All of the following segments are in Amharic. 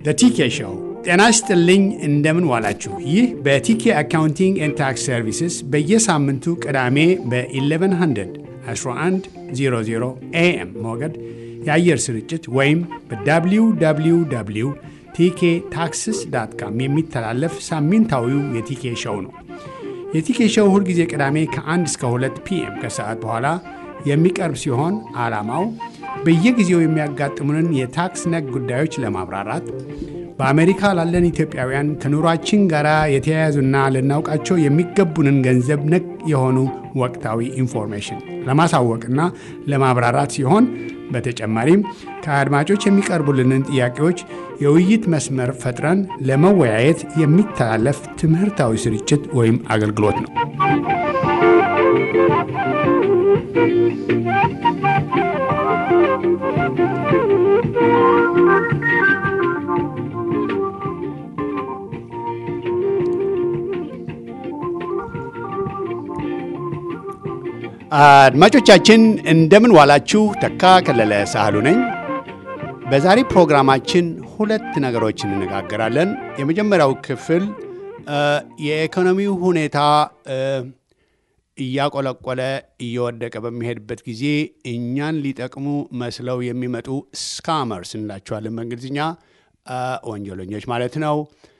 ቲኬ ሾው። ጤና ይስጥልኝ፣ እንደምን ዋላችሁ። ይህ በቲኬ አካውንቲንግ ኤንድ ታክስ ሰርቪስስ በየሳምንቱ ቅዳሜ በ1100 1100 ኤኤም ሞገድ የአየር ስርጭት ወይም በwww ቲኬ ታክስስ ዳት ካም የሚተላለፍ ሳምንታዊው የቲኬ ሾው ነው። የቲኬ ሾው ሁልጊዜ ቅዳሜ ከ1 እስከ 2 ፒኤም ከሰዓት በኋላ የሚቀርብ ሲሆን ዓላማው በየጊዜው የሚያጋጥሙንን የታክስ ነክ ጉዳዮች ለማብራራት በአሜሪካ ላለን ኢትዮጵያውያን ከኑሯችን ጋር የተያያዙና ልናውቃቸው የሚገቡንን ገንዘብ ነክ የሆኑ ወቅታዊ ኢንፎርሜሽን ለማሳወቅና ለማብራራት ሲሆን በተጨማሪም ከአድማጮች የሚቀርቡልንን ጥያቄዎች የውይይት መስመር ፈጥረን ለመወያየት የሚተላለፍ ትምህርታዊ ስርጭት ወይም አገልግሎት ነው። አድማጮቻችን እንደምን ዋላችሁ። ተካ ከለለ ሳህሉ ነኝ። በዛሬ ፕሮግራማችን ሁለት ነገሮች እንነጋገራለን። የመጀመሪያው ክፍል የኢኮኖሚው ሁኔታ እያቆለቆለ እየወደቀ በሚሄድበት ጊዜ እኛን ሊጠቅሙ መስለው የሚመጡ ስካመርስ እንላቸዋለን በእንግሊዝኛ ወንጀለኞች ማለት ነው።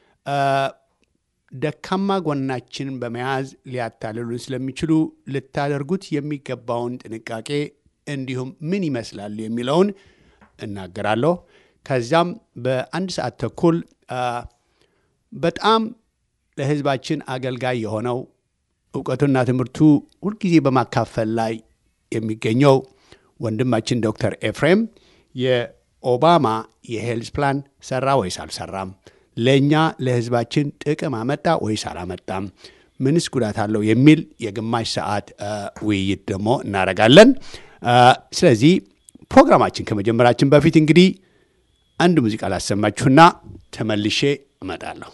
ደካማ ጎናችንን በመያዝ ሊያታልሉን ስለሚችሉ ልታደርጉት የሚገባውን ጥንቃቄ እንዲሁም ምን ይመስላል የሚለውን እናገራለሁ። ከዚያም በአንድ ሰዓት ተኩል በጣም ለሕዝባችን አገልጋይ የሆነው እውቀቱና ትምህርቱ ሁልጊዜ በማካፈል ላይ የሚገኘው ወንድማችን ዶክተር ኤፍሬም የኦባማ የሄልዝ ፕላን ሰራ ወይስ አልሰራም ለእኛ ለህዝባችን ጥቅም አመጣ ወይስ አላመጣም? ምንስ ጉዳት አለው? የሚል የግማሽ ሰዓት ውይይት ደግሞ እናደርጋለን። ስለዚህ ፕሮግራማችን ከመጀመራችን በፊት እንግዲህ አንድ ሙዚቃ ላሰማችሁና ተመልሼ እመጣለሁ።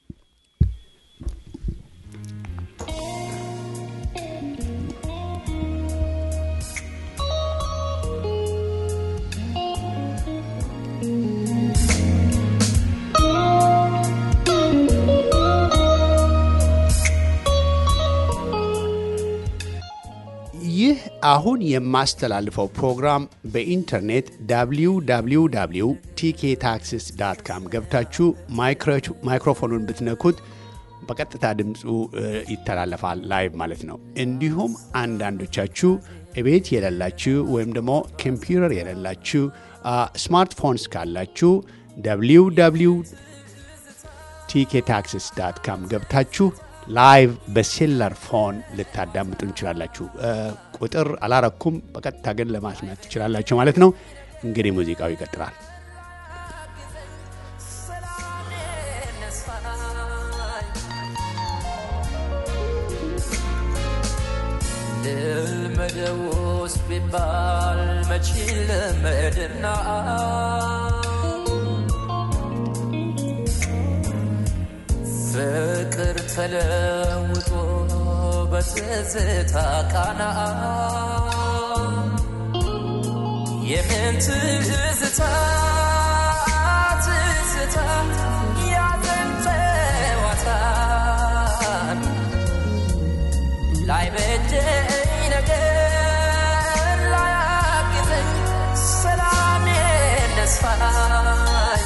ይህ አሁን የማስተላልፈው ፕሮግራም በኢንተርኔት www ቲኬ ታክስስ ዳት ካም ገብታችሁ ማይክሮፎኑን ብትነኩት በቀጥታ ድምፁ ይተላለፋል፣ ላይቭ ማለት ነው። እንዲሁም አንዳንዶቻችሁ እቤት የሌላችሁ ወይም ደግሞ ኮምፒውተር የሌላችሁ ስማርትፎንስ ካላችሁ www ቲኬ ታክስስ ዳት ካም ገብታችሁ ላይቭ በሴለር ፎን ልታዳምጡ እንችላላችሁ። ቁጥር አላረኩም፣ በቀጥታ ግን ለማስመት ትችላላችሁ ማለት ነው። እንግዲህ ሙዚቃው ይቀጥላል። ልመደውስ ቢባል መቼ ልመድና ፍቅር ተለውጦ በትዝታ ቃና የምን ትዝታ ትዝታ ያዘን ጨዋታ ላይ በደኝ ነገር ላያግዘኝ ሰላም ነስፋኝ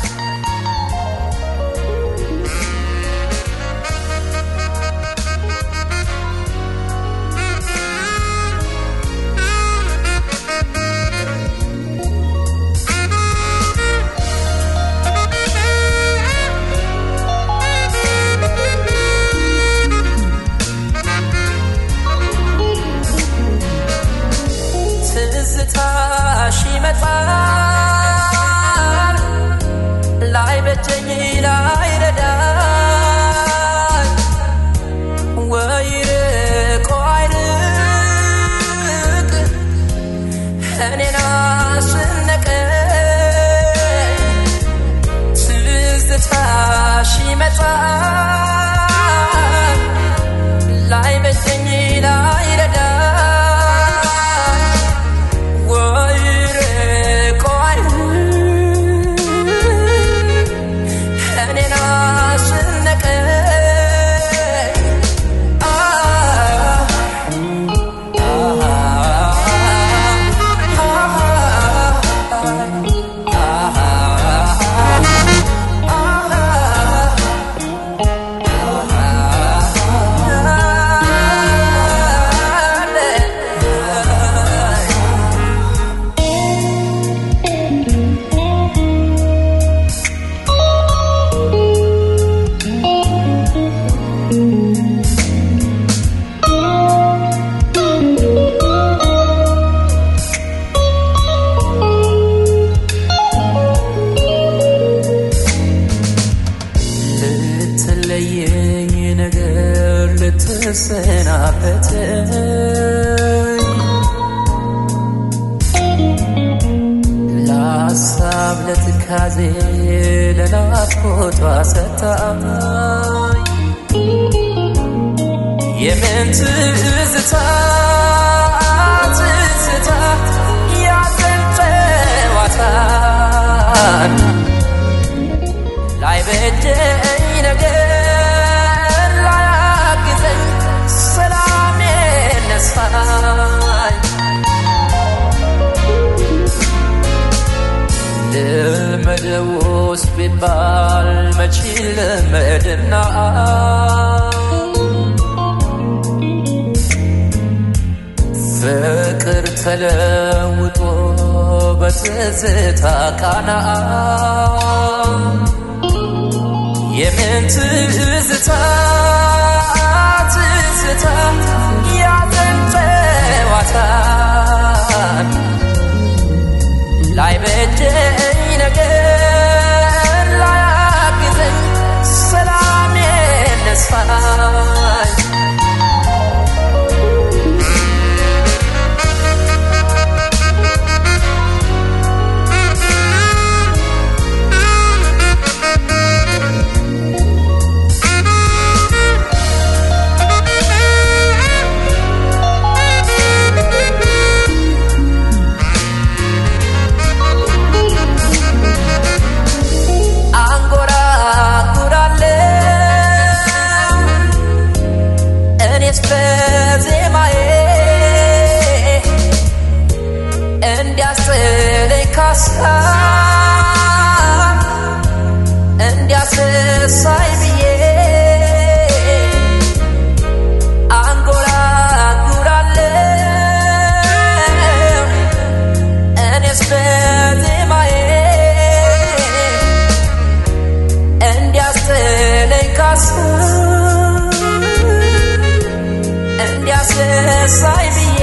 ነገር ልትሰናበተኝ ለሀሳብ ለትካዜ ለናፍቆቷ ሰታኝ የምን ትዝታ ትዝታ ያዘን ጨዋታን ላይ በጀኝ ነገር ላያግዘኝ ሰላም ነሳኝ ልመደውስ ቢባል መች ልመድና ፍቅር ተለውጦ በትዝታ ቃና የምን ትዝታ ትዝታ ያዘን ጨዋታን ላይ በጀኝ ነገር ላያግዘኝ ሰላም ነሳኝ አንጎራጉራለሁ እኔስ በዜማዬ እንዲያስጥለኝ ካሳብ እንዲያስረሳኝ ብዬ አንጎራጉራለሁ እኔስ በዜማዬ እንዲያስጥለኝ ካሳብ እንዲያስረሳኝ ብዬ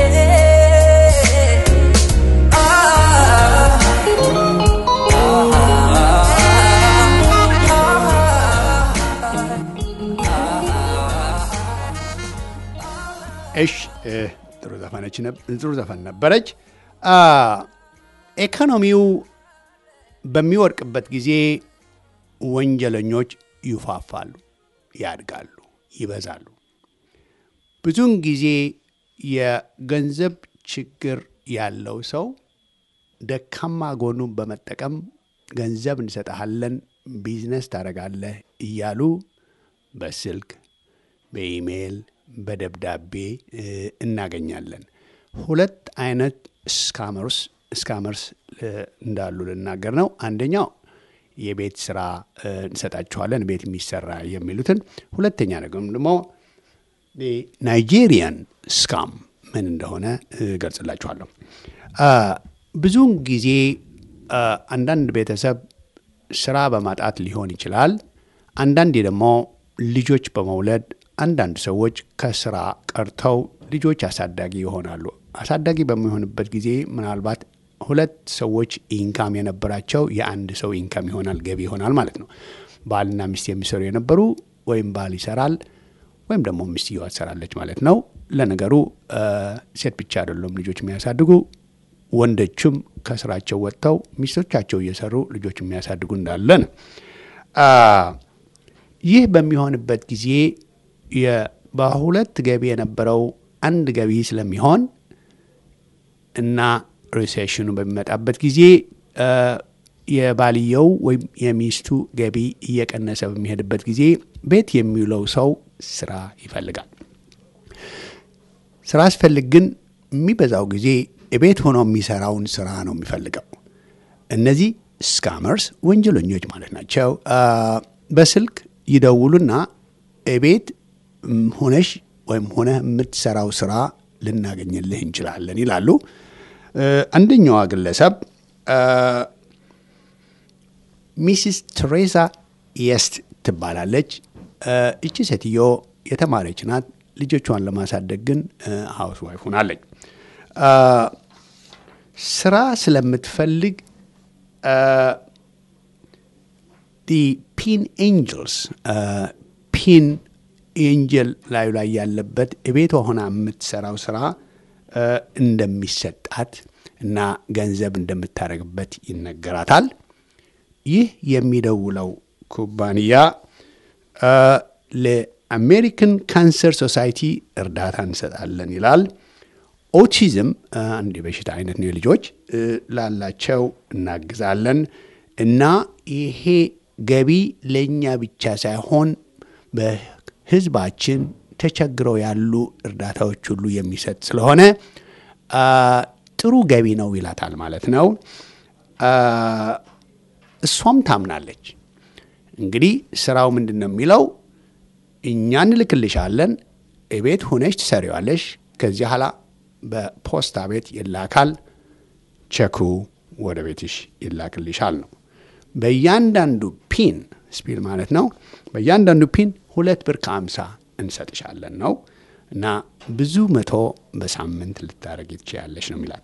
እሽ እ፣ ጥሩ ዘፈነች ነብ- ጥሩ ዘፈን ነበረች። አ፣ ኢኮኖሚው በሚወድቅበት ጊዜ ወንጀለኞች ይፋፋሉ፣ ያድጋሉ፣ ይበዛሉ። ብዙውን ጊዜ የገንዘብ ችግር ያለው ሰው ደካማ ጎኑን በመጠቀም ገንዘብ እንሰጠሃለን፣ ቢዝነስ ታደርጋለህ እያሉ በስልክ በኢሜይል በደብዳቤ እ፣ እናገኛለን። ሁለት አይነት ስካመርስ ስካመርስ እ፣ እንዳሉ ልናገር ነው። አንደኛው የቤት ስራ እ፣ እንሰጣችኋለን ቤት የሚሰራ የሚሉትን፣ ሁለተኛ ደግሞ ናይጄሪያን ስካም ምን እንደሆነ እገልጽላችኋለሁ። አ፣ ብዙውን ጊዜ አ፣ አንዳንድ ቤተሰብ ስራ በማጣት ሊሆን ይችላል። አንዳንዴ ደግሞ ልጆች በመውለድ አንዳንድ ሰዎች ከስራ ቀርተው ልጆች አሳዳጊ ይሆናሉ። አሳዳጊ በሚሆንበት ጊዜ ምናልባት ሁለት ሰዎች ኢንካም የነበራቸው የአንድ ሰው ኢንካም ይሆናል፣ ገቢ ይሆናል ማለት ነው። ባልና ሚስት የሚሰሩ የነበሩ ወይም ባል ይሰራል ወይም ደግሞ ሚስትየዋ ትሰራለች ማለት ነው። ለነገሩ አ፣ ሴት ብቻ አይደሉም ልጆች የሚያሳድጉ ወንዶችም ከስራቸው ወጥተው ሚስቶቻቸው እየሰሩ ልጆች የሚያሳድጉ እንዳለ ነው። አ፣ ይህ በሚሆንበት ጊዜ የ- በሁለት ገቢ የነበረው አንድ ገቢ ስለሚሆን እና ሪሴሽኑ በሚመጣበት ጊዜ አ፣ የባልየው ወይም የሚስቱ ገቢ እየቀነሰ በሚሄድበት ጊዜ ቤት የሚውለው ሰው ስራ ይፈልጋል። ስራ አስፈልግ ግን የሚበዛው ጊዜ ቤት ሆኖ የሚሰራውን ስራ ነው የሚፈልገው። እነዚህ ስካመርስ ወንጀለኞች ማለት ናቸው። አ፣ በስልክ ይደውሉና ቤት ም፣ ሆነሽ ወይም ሆነ የምትሰራው ስራ ልናገኝልህ እንችላለን ይላሉ። እ፣ አንደኛዋ ግለሰብ አ፣ ሚስስ ቴሬዛ የስት ትባላለች። እ፣ እቺ ሴትዮ የተማረች ናት። ልጆቿን ለማሳደግ ግን ሀውስ ዋይፍ ሆናለች። አ፣ ስራ ስለምትፈልግ ዲ ፒን ኤንጅልስ ፒን ኤንጀል ላዩ ላይ ያለበት እቤቷ ሆና የምትሰራው ስራ እ፣ እንደሚሰጣት እና ገንዘብ እንደምታደርግበት ይነገራታል። ይህ የሚደውለው ኩባንያ እ፣ ለአሜሪካን ካንሰር ሶሳይቲ እርዳታ እንሰጣለን ይላል። ኦቲዝም እ፣ አንድ የበሽታ አይነት ነው። ልጆች እ፣ ላላቸው እናግዛለን እና ይሄ ገቢ ለእኛ ብቻ ሳይሆን በሕዝባችን ተቸግረው ያሉ እርዳታዎች ሁሉ የሚሰጥ ስለሆነ አ፣ ጥሩ ገቢ ነው ይላታል ማለት ነው። አ፣ እሷም ታምናለች። እንግዲህ ስራው ምንድን ነው የሚለው እኛ እንልክልሻለን፣ ቤት ሁነሽ ትሰሪዋለሽ። ከዚህ ኋላ በፖስታ ቤት ይላካል፣ ቸኩ ወደ ቤትሽ ይላክልሻል ነው። በእያንዳንዱ ፒን ስፒል ማለት ነው። በእያንዳንዱ ፒን ሁለት ብር ከአምሳ እንሰጥሻለን ነው እና ብዙ መቶ በሳምንት ልታደረግ ትችያለሽ ነው የሚላት።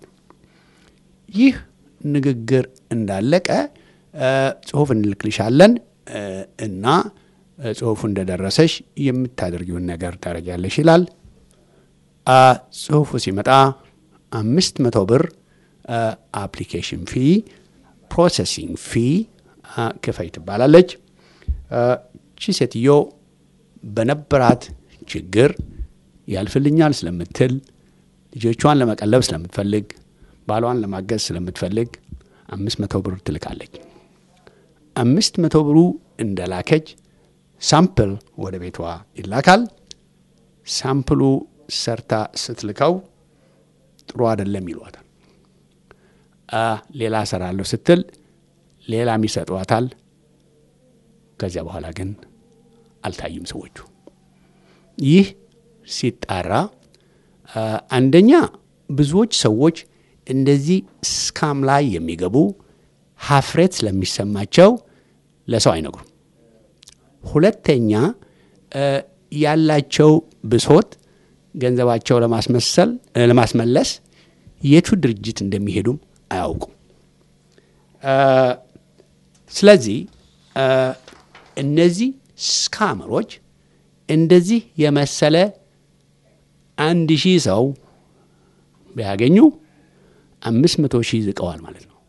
ይህ ንግግር እንዳለቀ እ፣ ጽሁፍ እንልክልሻለን እ፣ እና እ፣ ጽሁፉ እንደደረሰሽ የምታደርጊውን ነገር ታደርጊያለሽ ይላል። አ፣ ጽሁፉ ሲመጣ አምስት መቶ ብር አፕሊኬሽን ፊ ፕሮሰሲንግ ፊ አ፣ ክፈይ ትባላለች። አ፣ ቺ ሴትዮ በነበራት ችግር ያልፍልኛል ስለምትል ልጆቿን ለመቀለብ ስለምትፈልግ ባሏን ለማገዝ ስለምትፈልግ አምስት መቶ ብር ትልካለች። አምስት መቶ ብሩ እንደላከች ሳምፕል ወደ ቤቷ ይላካል። ሳምፕሉ ሰርታ ስትልከው ጥሩ አይደለም ይሏታል። አ፣ ሌላ እሰራለሁ ስትል ሌላም ይሰጧታል። ከዚያ በኋላ ግን አልታዩም ሰዎቹ። ይህ ሲጣራ አ፣ አንደኛ ብዙዎች ሰዎች እንደዚህ ስካም ላይ የሚገቡ ሀፍሬት ስለሚሰማቸው ለሰው አይነግሩም። ሁለተኛ እ፣ ያላቸው ብሶት ገንዘባቸው ለማስመሰል እ፣ ለማስመለስ የቱ ድርጅት እንደሚሄዱም አያውቁም። እ፣ ስለዚህ እ፣ እነዚህ ስካመሮች እንደዚህ የመሰለ አንድ ሺህ ሰው ቢያገኙ አምስት መቶ ሺህ ዝቀዋል ማለት ነው።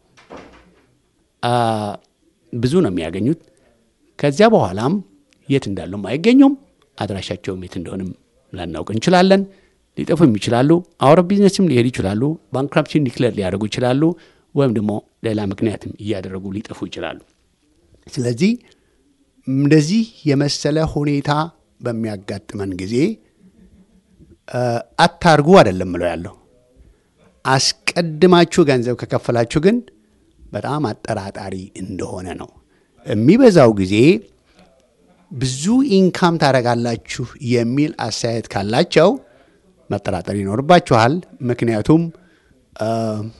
አ፣ ብዙ ነው የሚያገኙት። ከዚያ በኋላም የት እንዳሉም አይገኙም። አድራሻቸውም የት እንደሆንም ላናውቅ እንችላለን። ሊጠፉም ይችላሉ። አውረ ቢዝነስም ሊሄዱ ይችላሉ። ባንክራፕሽን ዲክለር ሊያደርጉ ይችላሉ። ወይም ደግሞ ሌላ ምክንያትም እያደረጉ ሊጠፉ ይችላሉ። ስለዚህ እንደዚህ የመሰለ ሁኔታ በሚያጋጥመን ጊዜ አ፣ አታርጉ አይደለም ምለው ያለው አስቀድማችሁ ገንዘብ ከከፈላችሁ ግን በጣም አጠራጣሪ እንደሆነ ነው። የሚበዛው ጊዜ ብዙ ኢንካም ታደርጋላችሁ የሚል አስተያየት ካላቸው መጠራጠር ይኖርባችኋል። ምክንያቱም አ፣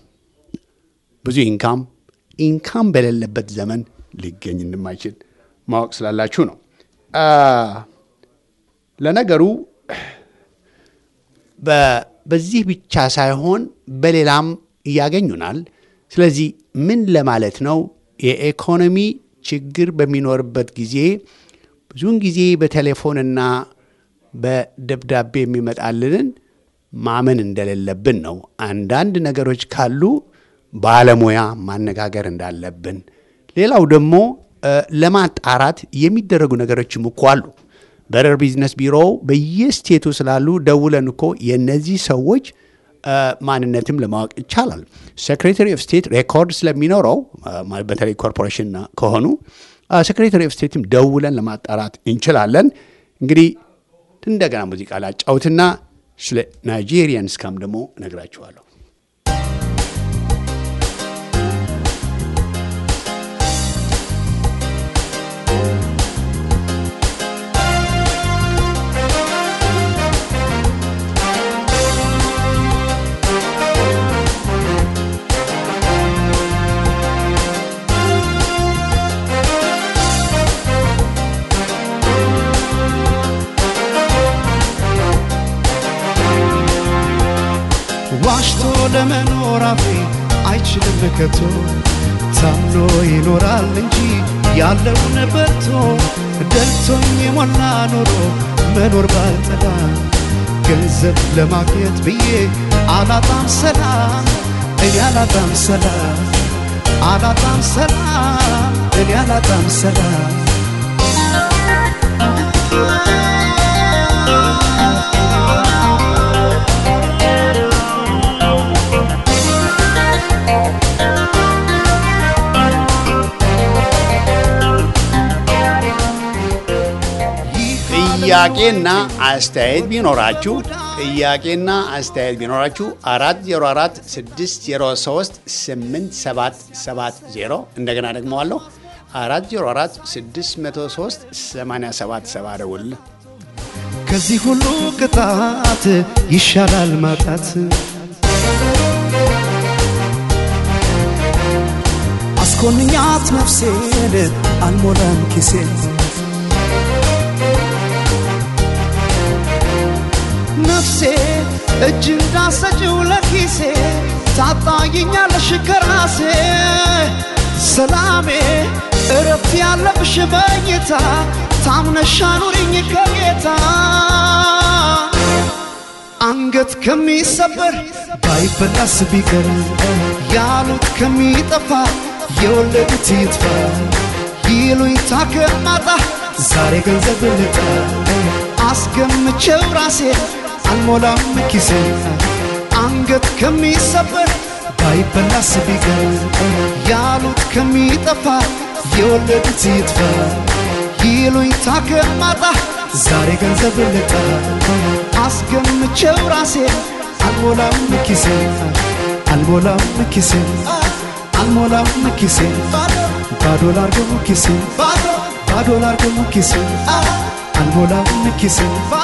ብዙ ኢንካም ኢንካም በሌለበት ዘመን ሊገኝ እንደማይችል ማወቅ ስላላችሁ ነው። አ፣ ለነገሩ በ- በዚህ ብቻ ሳይሆን በሌላም ያገኙናል። ስለዚህ ምን ለማለት ነው? የኢኮኖሚ ችግር በሚኖርበት ጊዜ ብዙውን ጊዜ በቴሌፎንና በደብዳቤ የሚመጣልንን ማመን እንደሌለብን ነው። አንዳንድ ነገሮች ካሉ ባለሙያ ማነጋገር እንዳለብን፣ ሌላው ደግሞ እ፣ ለማጣራት የሚደረጉ ነገሮችም እኮ አሉ። በረር ቢዝነስ ቢሮ በየስቴቱ ስላሉ ደውለን እኮ የእነዚህ ሰዎች እ፣ ማንነትም ለማወቅ ይቻላል። ሴክሬታሪ ኦፍ ስቴት ሬኮርድ ስለሚኖረው እ፣ በተለይ ኮርፖሬሽን ከሆኑ ሴክሬታሪ ኦፍ ስቴትም ደውለን ለማጣራት እንችላለን። እንግዲህ እንደገና ሙዚቃ ላጫውትና ስለ ናይጄሪያን ስካም ደግሞ እነግራችኋለሁ። ዋሽቶ ለመኖር አፌ አይችልም ከቶ ታምኖ ይኖራል እንጂ ያለውን በልቶ ደልቶኝ የሞላ ኖሮ መኖር ባልጠላ ገንዘብ ለማግኘት ብዬ አላጣም ሰላም እኔ አላጣም ሰላም አላጣም ሰላም እኔ አላጣም ሰላም ጥያቄና አስተያየት ቢኖራችሁ ጥያቄና አስተያየት ቢኖራችሁ 404 603 8770 እንደገና ደግመዋለሁ 404 603 8770 ደውል ከዚህ ሁሉ ቅጣት ይሻላል ማጣት አስኮንኛት ነፍሴን አልሞላም ኪሴን ነፍሴ እጅ እንዳሰጭው ለኪሴ ታጣይኛለሽ ከራሴ ሰላሜ እረፍት ያለብሽ በኝታ ታምነሻ ኑሪኝ ከጌታ አንገት ከሚሰበር ባይበላስ ቢቀር ያሉት ከሚጠፋ የወለዱት ይጥፋ ይሉኝታ ከማጣ ዛሬ ገንዘብ ልጣ አስገምቼው ራሴ አልሞላም ኪሴ አንገት ከሚሰበር ባይበላስ ቢቀር ያሉት ከሚጠፋ የወለዱት ይጥፋ ይሉኝታ ከማጣ ዛሬ ገንዘብ ልጣ አስገምቼው ራሴ አልሞላም ኪሴ አልሞላም ኪሴ አልሞላም ኪሴ ባዶ ላርገው ኪሴ ባዶ ላርገው ኪሴ አልሞላም ኪሴ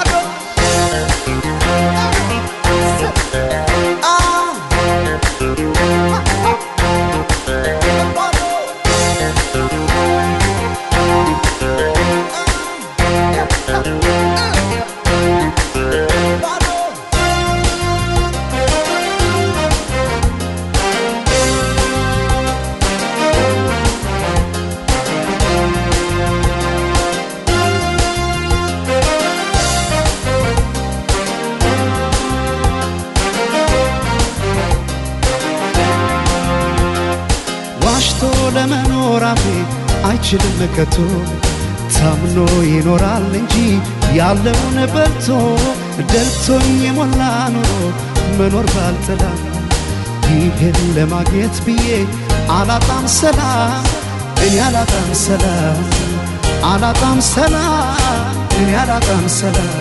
ዋሽቶ ለመኖር አፌ አይችልም ከቶ ታምኖ ይኖራል እንጂ ያለውን በልቶ ደልቶኝ የሞላ ኑሮ መኖር ባልጠላ ይህን ለማግኘት ብዬ አላጣም ሰላም እኔ አላጣም ሰላም አላጣም ሰላም እኔ አላጣም ሰላም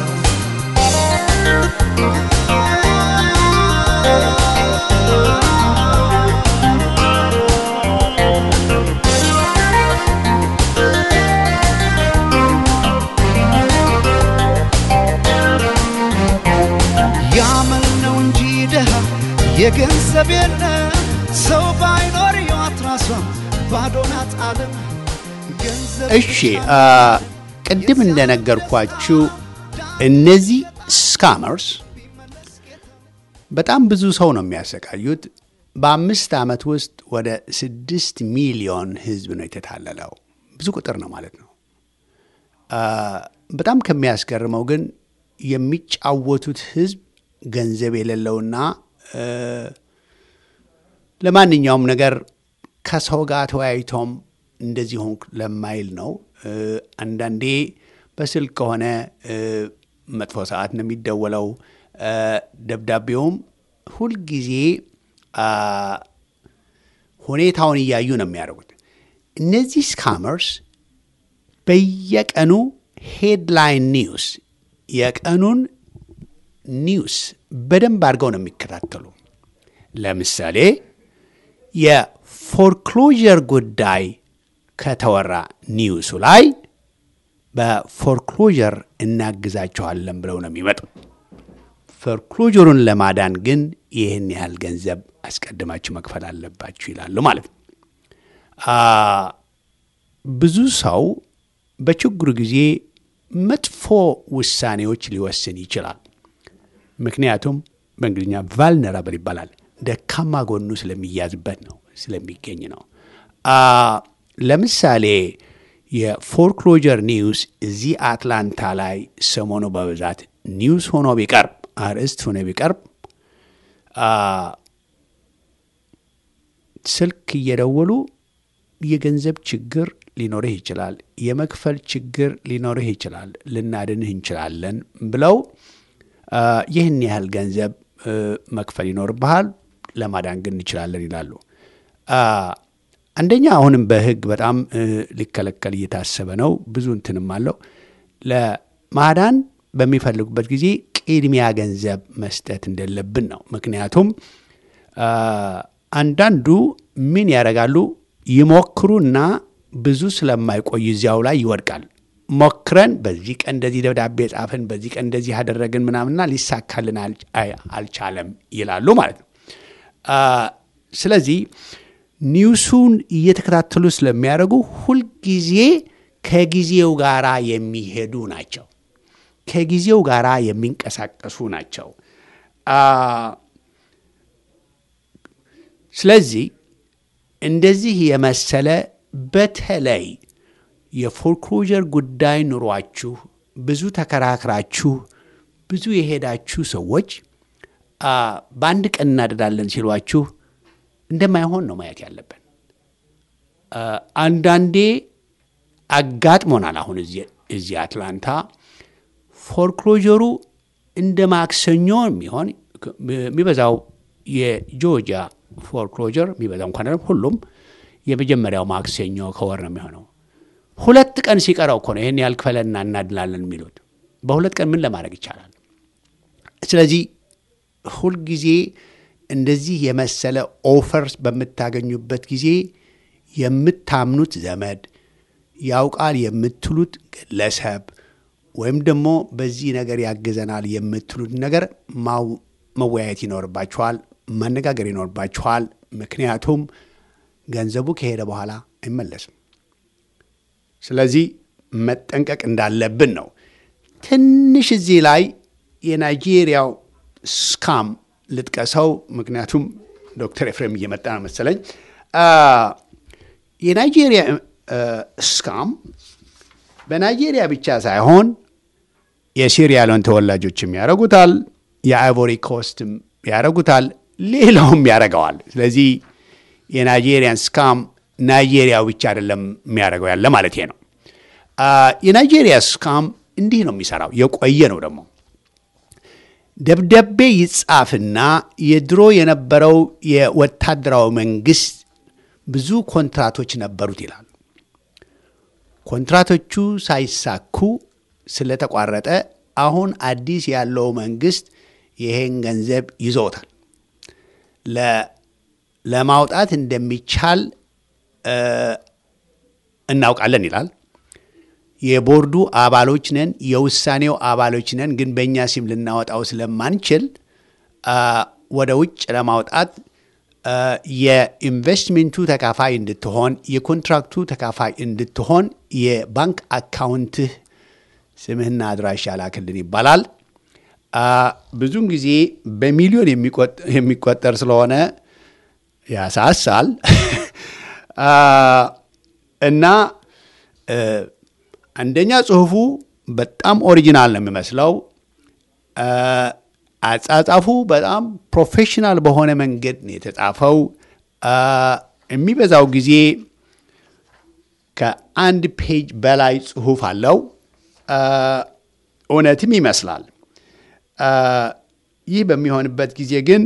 ያመል ነው እንጂ ድሃ የገንዘብ የለም ሰው ባይኖር ሕይወት ራሷም ባዶ ናት ዓለም ገንዘብ እሺ አ፣ ቅድም እንደነገርኳችሁ እነዚህ ስካመርስ በጣም ብዙ ሰው ነው የሚያሰቃዩት። በአምስት ዓመት ውስጥ ወደ ስድስት ሚሊዮን ህዝብ ነው የተታለለው። ብዙ ቁጥር ነው ማለት ነው። አ፣ በጣም ከሚያስገርመው ግን የሚጫወቱት ህዝብ ገንዘብ የሌለውና እ፣ ለማንኛውም ነገር ከሰው ጋር ተወያይቶም እንደዚህ ሆንክ ለማይል ነው። እ፣ አንዳንዴ በስልክ ከሆነ እ፣ መጥፎ ሰዓት ነው የሚደወለው። እ፣ ደብዳቤውም ሁልጊዜ አ፣ ሁኔታውን እያዩ ነው የሚያደርጉት። እነዚህ ስካመርስ በየቀኑ ሄድላይን ኒውስ የቀኑን ኒውስ በደንብ አድርገው ነው የሚከታተሉ። ለምሳሌ የፎርክሎዥር ጉዳይ ከተወራ ኒውሱ ላይ በፎርክሎዥር እናግዛቸዋለን ብለው ነው የሚመጡት። ፎርክሎዥሩን ለማዳን ግን ይህን ያህል ገንዘብ አስቀድማችሁ መክፈል አለባችሁ ይላሉ ማለት ነው። አ፣ ብዙ ሰው በችግሩ ጊዜ መጥፎ ውሳኔዎች ሊወስን ይችላል። ምክንያቱም በእንግሊዝኛ ቫልነራብል ይባላል። ደካማ ጎኑ ስለሚያዝበት ነው ስለሚገኝ ነው። አ፣ ለምሳሌ የፎርክሎጀር ኒውስ እዚህ አትላንታ ላይ ሰሞኑ በብዛት ኒውስ ሆኖ ቢቀርብ አርዕስት ሆኖ ቢቀርብ ስልክ እየደወሉ የገንዘብ ችግር ሊኖርህ ይችላል፣ የመክፈል ችግር ሊኖርህ ይችላል፣ ልናድንህ እንችላለን ብለው ይህን ያህል ገንዘብ መክፈል ይኖርብሃል፣ ለማዳን ግን እንችላለን ይላሉ። አንደኛ አሁንም በሕግ በጣም ሊከለከል እየታሰበ ነው። ብዙ እንትንም አለው። ለማዳን በሚፈልጉበት ጊዜ ቅድሚያ ገንዘብ መስጠት እንደለብን ነው። ምክንያቱም አንዳንዱ ምን ያደርጋሉ? ይሞክሩና ብዙ ስለማይቆይ እዚያው ላይ ይወድቃል። ሞክረን በዚህ ቀን እንደዚህ ደብዳቤ ጻፍን፣ በዚህ ቀን እንደዚህ ያደረግን ምናምንና ሊሳካልን አልቻለም ይላሉ ማለት ነው። ስለዚህ ኒውሱን እየተከታተሉ ስለሚያደርጉ ሁልጊዜ ከጊዜው ጋር የሚሄዱ ናቸው። ከጊዜው ጋር የሚንቀሳቀሱ ናቸው። ስለዚህ እንደዚህ የመሰለ በተለይ የፎርክሎጀር ጉዳይ ኑሯችሁ ብዙ ተከራክራችሁ ብዙ የሄዳችሁ ሰዎች በአንድ ቀን እናደዳለን ሲሏችሁ እንደማይሆን ነው ማየት ያለብን። አንዳንዴ አጋጥሞናል። አሁን እዚህ አትላንታ ፎርክሎጀሩ እንደ ማክሰኞ የሚሆን የሚበዛው የጆርጂያ ፎርክሎጀር የሚበዛው እንኳን ሁሉም የመጀመሪያው ማክሰኞ ከወር ነው የሚሆነው። ሁለት ቀን ሲቀረው እኮ ነው ይህን ያህል ክፈለና እናድላለን የሚሉት። በሁለት ቀን ምን ለማድረግ ይቻላል? ስለዚህ ሁልጊዜ እንደዚህ የመሰለ ኦፈርስ በምታገኙበት ጊዜ የምታምኑት ዘመድ ያውቃል የምትሉት ግለሰብ ወይም ደግሞ በዚህ ነገር ያግዘናል የምትሉት ነገር መወያየት ይኖርባችኋል፣ መነጋገር ይኖርባችኋል። ምክንያቱም ገንዘቡ ከሄደ በኋላ አይመለስም። ስለዚህ መጠንቀቅ እንዳለብን ነው። ትንሽ እዚህ ላይ የናይጄሪያው ስካም ልጥቀሰው፣ ምክንያቱም ዶክተር ኤፍሬም እየመጣ ነው መሰለኝ። የናይጄሪያ ስካም በናይጄሪያ ብቻ ሳይሆን የሲሪያሎን ተወላጆችም ያደረጉታል፣ የአይቮሪ ኮስትም ያደረጉታል፣ ሌላውም ያደረገዋል። ስለዚህ የናይጄሪያን ስካም ናይጄሪያው ብቻ አይደለም የሚያደርገው ያለ ማለት ነው። የናይጄሪያ ስካም እንዲህ ነው የሚሰራው፣ የቆየ ነው ደግሞ ደብዳቤ ይጻፍና የድሮ የነበረው የወታደራዊ መንግስት ብዙ ኮንትራቶች ነበሩት ይላል። ኮንትራቶቹ ሳይሳኩ ስለተቋረጠ አሁን አዲስ ያለው መንግስት ይሄን ገንዘብ ይዞታል። ለማውጣት እንደሚቻል እናውቃለን ይላል። የቦርዱ አባሎች ነን፣ የውሳኔው አባሎች ነን፣ ግን በእኛ ሲም ልናወጣው ስለማንችል ወደ ውጭ ለማውጣት የኢንቨስትሜንቱ ተካፋይ እንድትሆን የኮንትራክቱ ተካፋይ እንድትሆን የባንክ አካውንትህ ስምህና አድራሻ ላክልን ይባላል። ብዙውን ጊዜ በሚሊዮን የሚቆጠር ስለሆነ ያሳሳል እና አንደኛ ጽሁፉ በጣም ኦሪጂናል ነው የሚመስለው። አጻጻፉ በጣም ፕሮፌሽናል በሆነ መንገድ ነው የተጻፈው። የሚበዛው ጊዜ ከአንድ ፔጅ በላይ ጽሁፍ አለው። እውነትም ይመስላል። ይህ በሚሆንበት ጊዜ ግን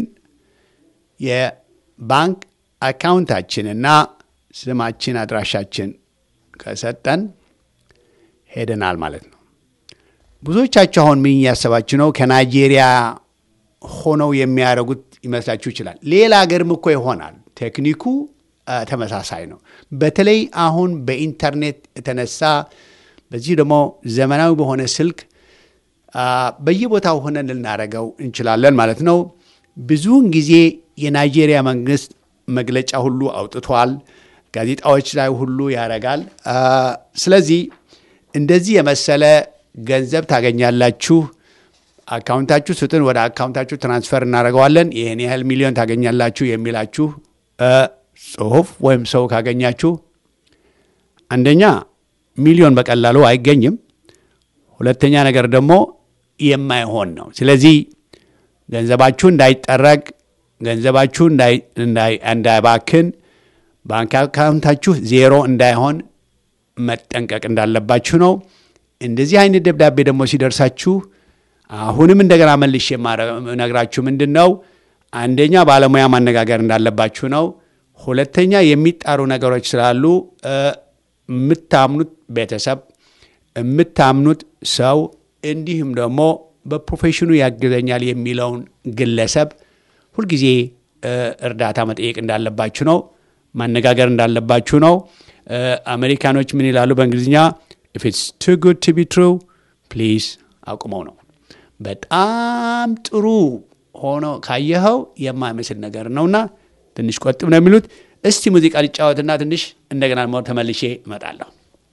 የባንክ አካውንታችንና ስማችን አድራሻችን ከሰጠን ሄደናል ማለት ነው። ብዙዎቻችሁ አሁን ምን እያሰባችሁ ነው? ከናይጄሪያ ሆነው የሚያደርጉት ይመስላችሁ ይችላል። ሌላ ሀገርም እኮ ይሆናል። ቴክኒኩ ተመሳሳይ ነው። በተለይ አሁን በኢንተርኔት የተነሳ በዚህ ደግሞ ዘመናዊ በሆነ ስልክ በየቦታው ሆነን ልናደርገው እንችላለን ማለት ነው። ብዙውን ጊዜ የናይጄሪያ መንግስት መግለጫ ሁሉ አውጥቷል። ጋዜጣዎች ላይ ሁሉ ያደርጋል። ስለዚህ እንደዚህ የመሰለ ገንዘብ ታገኛላችሁ፣ አካውንታችሁ ስጡን፣ ወደ አካውንታችሁ ትራንስፈር እናደርገዋለን፣ ይህን ያህል ሚሊዮን ታገኛላችሁ የሚላችሁ ጽሁፍ ወይም ሰው ካገኛችሁ አንደኛ ሚሊዮን በቀላሉ አይገኝም። ሁለተኛ ነገር ደግሞ የማይሆን ነው። ስለዚህ ገንዘባችሁ እንዳይጠረቅ፣ ገንዘባችሁ እንዳይባክን፣ ባንክ አካውንታችሁ ዜሮ እንዳይሆን መጠንቀቅ እንዳለባችሁ ነው። እንደዚህ አይነት ደብዳቤ ደግሞ ሲደርሳችሁ አሁንም እንደገና መልሼ የማነግራችሁ ምንድን ነው፣ አንደኛ ባለሙያ ማነጋገር እንዳለባችሁ ነው። ሁለተኛ የሚጣሩ ነገሮች ስላሉ የምታምኑት ቤተሰብ፣ የምታምኑት ሰው እንዲሁም ደግሞ በፕሮፌሽኑ ያግዘኛል የሚለውን ግለሰብ ሁልጊዜ እርዳታ መጠየቅ እንዳለባችሁ ነው። ማነጋገር እንዳለባችሁ ነው። አሜሪካኖች ምን ይላሉ በእንግሊዝኛ? ኢፍ ኢትስ ቱ ጉድ ቱ ቢ ትሩ ፕሊዝ አቁመው ነው። በጣም ጥሩ ሆኖ ካየኸው የማይመስል ነገር ነውና ትንሽ ቆጥብ ነው የሚሉት። እስቲ ሙዚቃ ሊጫወትና ትንሽ እንደገና ደግሞ ተመልሼ እመጣለሁ።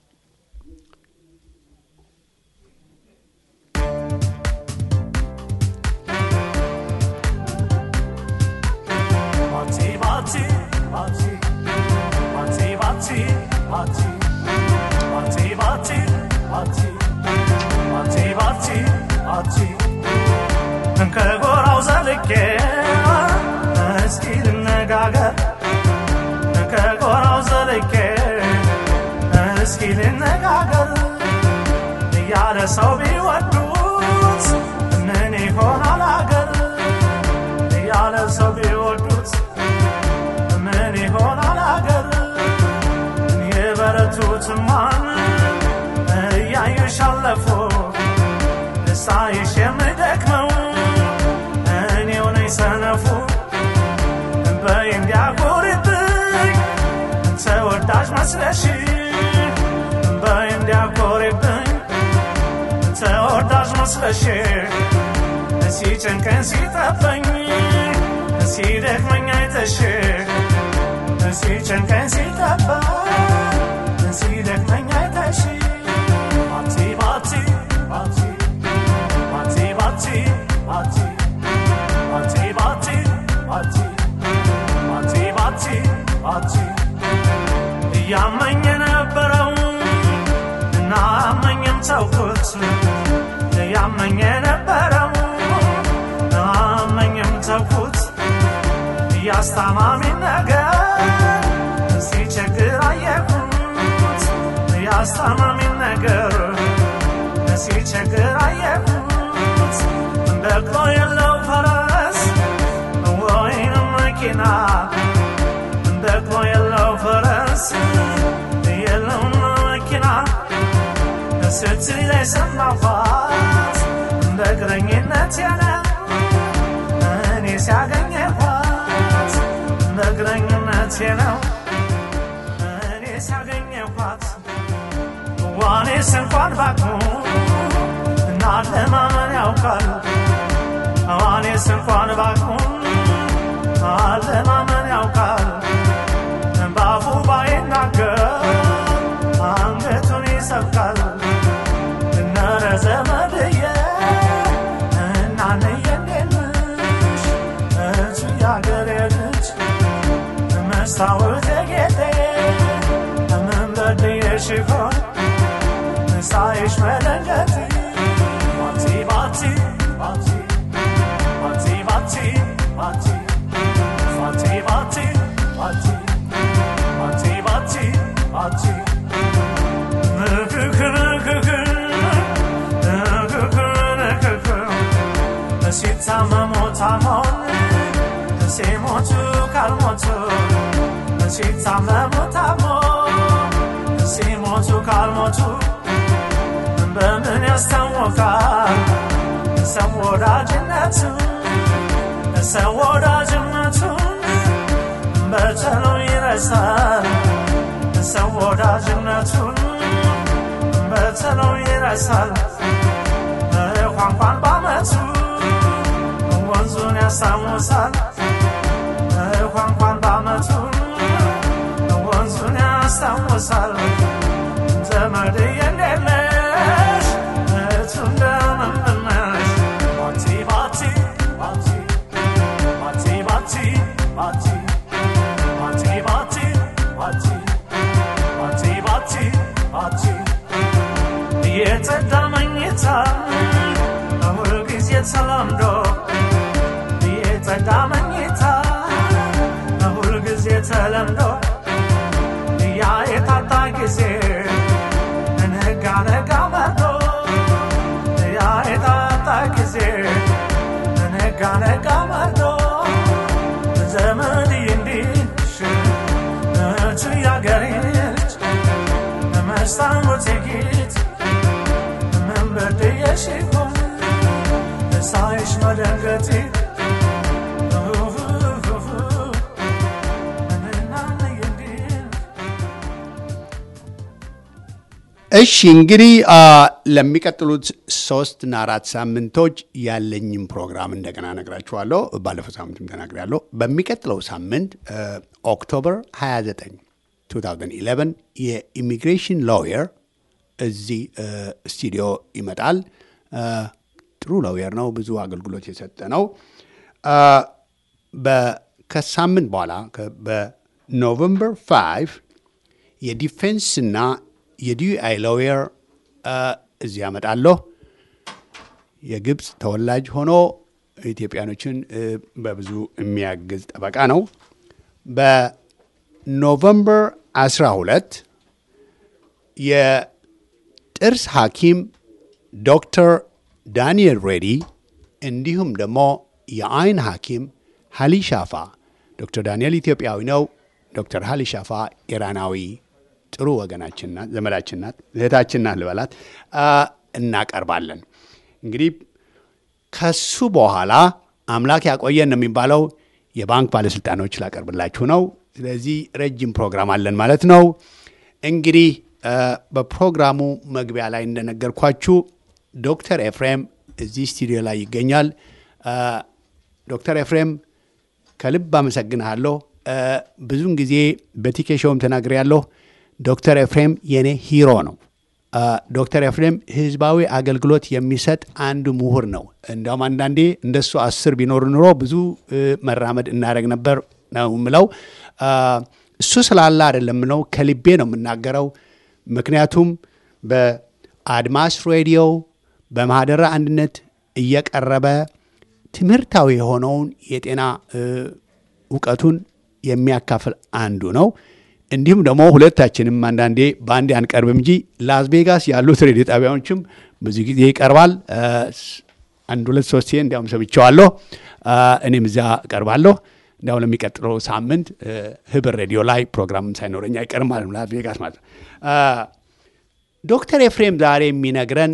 ከጎራው ዘልቄ እስኪ ልነጋገር ከጎራው ዘልቄ እስኪ ልነጋገር እያለ ሰው ቢወዱት ምን ይሆናል አገር እያለ ሰው ቢወዱት ምን ይሆናል አገር የበረቱትማን እያዩሽ አለፉ ሳይሽ የምደክመው እኔው ነኝ ሰነፉ በይ እንዲያኮሪብኝ ተወዳጅ መስለሽ በይ እንዲያኮሪብኝ ተወዳጅ መስለሽ ሲጨንቀኝ ሲጠበኝ ሲደክመኝ አይተሽ ሲጨንቀኝ ሲጠበኝ ሲደክመኝ አይተሽ ባቲ ባቲ ባቲ ባቲ ባቲ ባቲ ባቲ ባቲ ባቲ ባቲ ባቲ ባቲ እያመኝ የነበረው እና አመኝም ተውኩት እያመኝ የነበረው አመኝም ተውኩት እያስታማሚ ነገር ሲቸግር አየሁት እያስታማሚ ነገር ሲቸግር አየሁት በቅሎ የለው ፈረስ ወይንም መኪና በቅሎ የለው ፈረስ የለውም መኪና ስትል ላይ ሰማኋት በእግረኝነት ያለ እኔ ሲያገኘኋት በእግረኝነት ነው እኔ ሲያገኘኋት ዋኔስ እንኳን ባቅሙ እና ለማመን ያውቃል ዋኔስ እንኳን ባቅሙ አለማመን ያውቃል በአፉ ባይናገር አንገቱን ይሰብቃል እነረ ዘመድየ እናንየ እንዴንሽ እቱ ያገሬ ልጅ መስታወት ጌጤ ምን በድየሽ ይሆን ሳይሽ መለንገት ባቲ ባቲ ባቲ ባቲ ባቲ ባቲ ባቲ ባቲ ባቲ ባቲ ባቲ ባቲ ንክክ ንክክ ንክክ ንክክ ሲታመሙ ታሞን ሲሞቱ ካልሞቱ ሲታመሙ ታሞ ሲሞቱ ካልሞቱ በምን ያስታወቃል ሰው ወዳጅነቱ ሰው ወዳጅነቱ በቶሎ ይረሳል ሰው ወዳጅነቱን በቶሎ ይረሳል ቋንቋን ባመቱ ወንዙን ያስታውሳል ቋንቋን ባመቱ ወንዙን ያስታውሳል ዘመድ የሌለሽ እቱ እንደምንነሽ ባቲ ባቲ ባቲ ባቲ ባቲ ባቲ ባቲ ባቲ ባቲ ባቲ ባቲ ባቲ በተለምዶ የጸዳ መኝታ ሁልጊዜ ተለምዶ ያ የታጣ ጊዜ ነጋ ነጋ መርዶ ያ የታጣ ጊዜ ነጋ ነጋ መርዶ ዘመድ እንዲሽ እች ያገሬች መስታወት ጌት ምን በድየሽ ይሆን ሳይሽ መደንገጤ እሺ እንግዲህ አ፣ ለሚቀጥሉት ሶስትና አራት ሳምንቶች ያለኝም ፕሮግራም እንደገና ነግራችኋለሁ። ባለፈው ሳምንትም ተናግሬያለሁ። በሚቀጥለው ሳምንት አ፣ ኦክቶበር 29 2011 የኢሚግሬሽን ሎየር እዚህ አ፣ ስቱዲዮ ይመጣል። አ፣ ጥሩ ሎየር ነው። ብዙ አገልግሎት የሰጠ ነው። አ፣ በ- ከሳምንት በኋላ ከ- በኖቨምበር 5 የዲፌንስና የዲዩአይ ሎየር እዚህ ያመጣለሁ። የግብፅ ተወላጅ ሆኖ ኢትዮጵያኖችን እ፣ በብዙ የሚያግዝ ጠበቃ ነው። በኖቨምበር 12 የጥርስ ሐኪም ዶክተር ዳንኤል ሬዲ እንዲሁም ደግሞ የአይን ሐኪም ሀሊ ሻፋ ዶክተር ዳንኤል ኢትዮጵያዊ ነው። ዶክተር ሀሊ ሻፋ ኢራናዊ ጥሩ ወገናችን ናት፣ ዘመዳችን ናት፣ እህታችን ናት ልበላት አ፣ እናቀርባለን። እንግዲህ ከሱ በኋላ አምላክ ያቆየን ነው የሚባለው የባንክ ባለስልጣኖች ላቀርብላችሁ ነው። ስለዚህ ረጅም ፕሮግራም አለን ማለት ነው። እንግዲህ አ፣ በፕሮግራሙ መግቢያ ላይ እንደነገርኳችሁ ዶክተር ኤፍሬም እዚህ ስቱዲዮ ላይ ይገኛል። አ፣ ዶክተር ኤፍሬም ከልብ አመሰግንሃለሁ። አ፣ ብዙውን ጊዜ በቲኬ ሾውም ተናግሬያለሁ። ዶክተር ኤፍሬም የኔ ሂሮ ነው። አ፣ ዶክተር ኤፍሬም ህዝባዊ አገልግሎት የሚሰጥ አንዱ ምሁር ነው። እንዲያውም አንዳንዴ እንደሱ አስር ቢኖር ኑሮ ብዙ እ፣ መራመድ እናደረግ ነበር ነው ምለው። አ፣ እሱ ስላለ አይደለም ነው ከልቤ ነው የምናገረው። ምክንያቱም በአድማስ ሬዲዮ በማህደረ አንድነት እየቀረበ ትምህርታዊ የሆነውን የጤና እ፣ እውቀቱን የሚያካፍል አንዱ ነው። እንዲሁም ደግሞ ሁለታችንም አንዳንዴ በአንዴ አንቀርብም እንጂ ላስ ቬጋስ ያሉት ሬዲዮ ጣቢያዎችም ብዙ ጊዜ ይቀርባል። እ፣ አንድ ሁለት ሶስቴ እንዲያውም ሰምቼዋለሁ። እ፣ እኔም እዚያ እቀርባለሁ። እንዲያውም ለሚቀጥለው ሳምንት እ፣ ህብር ሬዲዮ ላይ ፕሮግራም ሳይኖረኝ አይቀርም ማለት ነው፣ ላስ ቬጋስ ማለት ነው። እ፣ ዶክተር ኤፍሬም ዛሬ የሚነግረን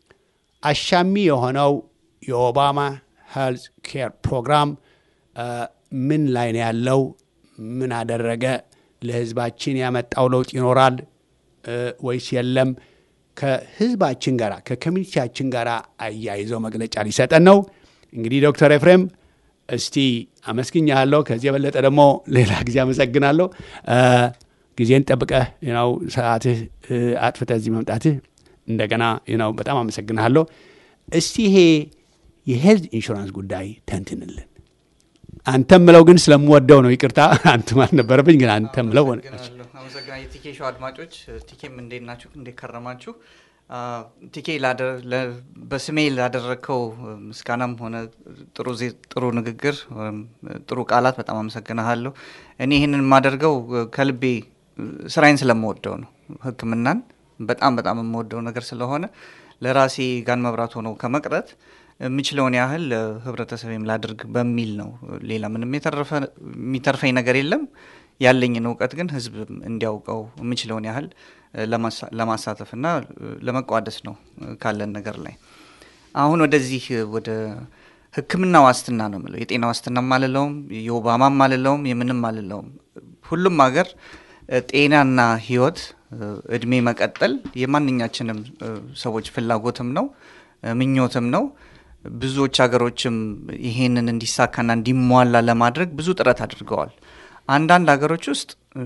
አሻሚ የሆነው የኦባማ ሄልዝ ኬር ፕሮግራም እ፣ ምን ላይ ነው ያለው? ምን አደረገ? ለህዝባችን ያመጣው ለውጥ ይኖራል እ፣ ወይስ የለም? ከህዝባችን ጋር ከኮሚኒቲያችን ጋር አያይዘው መግለጫ ሊሰጠን ነው። እንግዲህ ዶክተር ኤፍሬም እስቲ አመስግኛለሁ። ከዚህ የበለጠ ደግሞ ሌላ ጊዜ አመሰግናለሁ። እ፣ ጊዜን ጠብቀህ ነው ሰዓትህ እ፣ አጥፍተህ እዚህ መምጣትህ እንደገና ነው በጣም አመሰግናለሁ። እስቲ ይሄ የሄልዝ ኢንሹራንስ ጉዳይ ተንትንልን። አንተ ምለው ግን ስለምወደው ነው። ይቅርታ አንተ ማለት ነበረብኝ፣ ግን አንተ ምለው ሆነ። አመሰግናለሁ። አመሰግናለሁ። የቲኬ ሾው አድማጮች ቲኬም እንዴት ናችሁ? እንዴት ከረማችሁ? አ፣ ቲኬ ላደ- ለ- በስሜ ላደረግከው ምስጋናም ሆነ ጥሩ ዜ- ጥሩ ንግግር ወይም ጥሩ ቃላት በጣም አመሰግናለሁ። እኔ ይህንን የማደርገው ከልቤ ስራዬን ስለምወደው ነው። ሕክምናን በጣም በጣም የምወደው ነገር ስለሆነ ለራሴ ጋን መብራት ሆኖ ከመቅረት የምችለውን ያህል ህብረተሰብም ላድርግ በሚል ነው። ሌላ ምንም የተረፈ- የሚተርፈኝ ነገር የለም። ያለኝን እውቀት ግን ህዝብ እንዲያውቀው የምችለውን ያህል ለማሳ- ለማሳተፍና ለመቋደስ ነው ካለን ነገር ላይ አሁን ወደዚህ ወደ ህክምና ዋስትና ነው የምለው። የጤና ዋስትናም አልለውም፣ የኦባማም አልለውም፣ የምንም አልለውም። ሁሉም ሀገር ጤናና ህይወት እድሜ መቀጠል የማንኛችንም ሰዎች ፍላጎትም ነው ምኞትም ነው። ብዙዎች ሀገሮችም ይሄንን እንዲሳካና እንዲሟላ ለማድረግ ብዙ ጥረት አድርገዋል። አንዳንድ ሀገሮች ውስጥ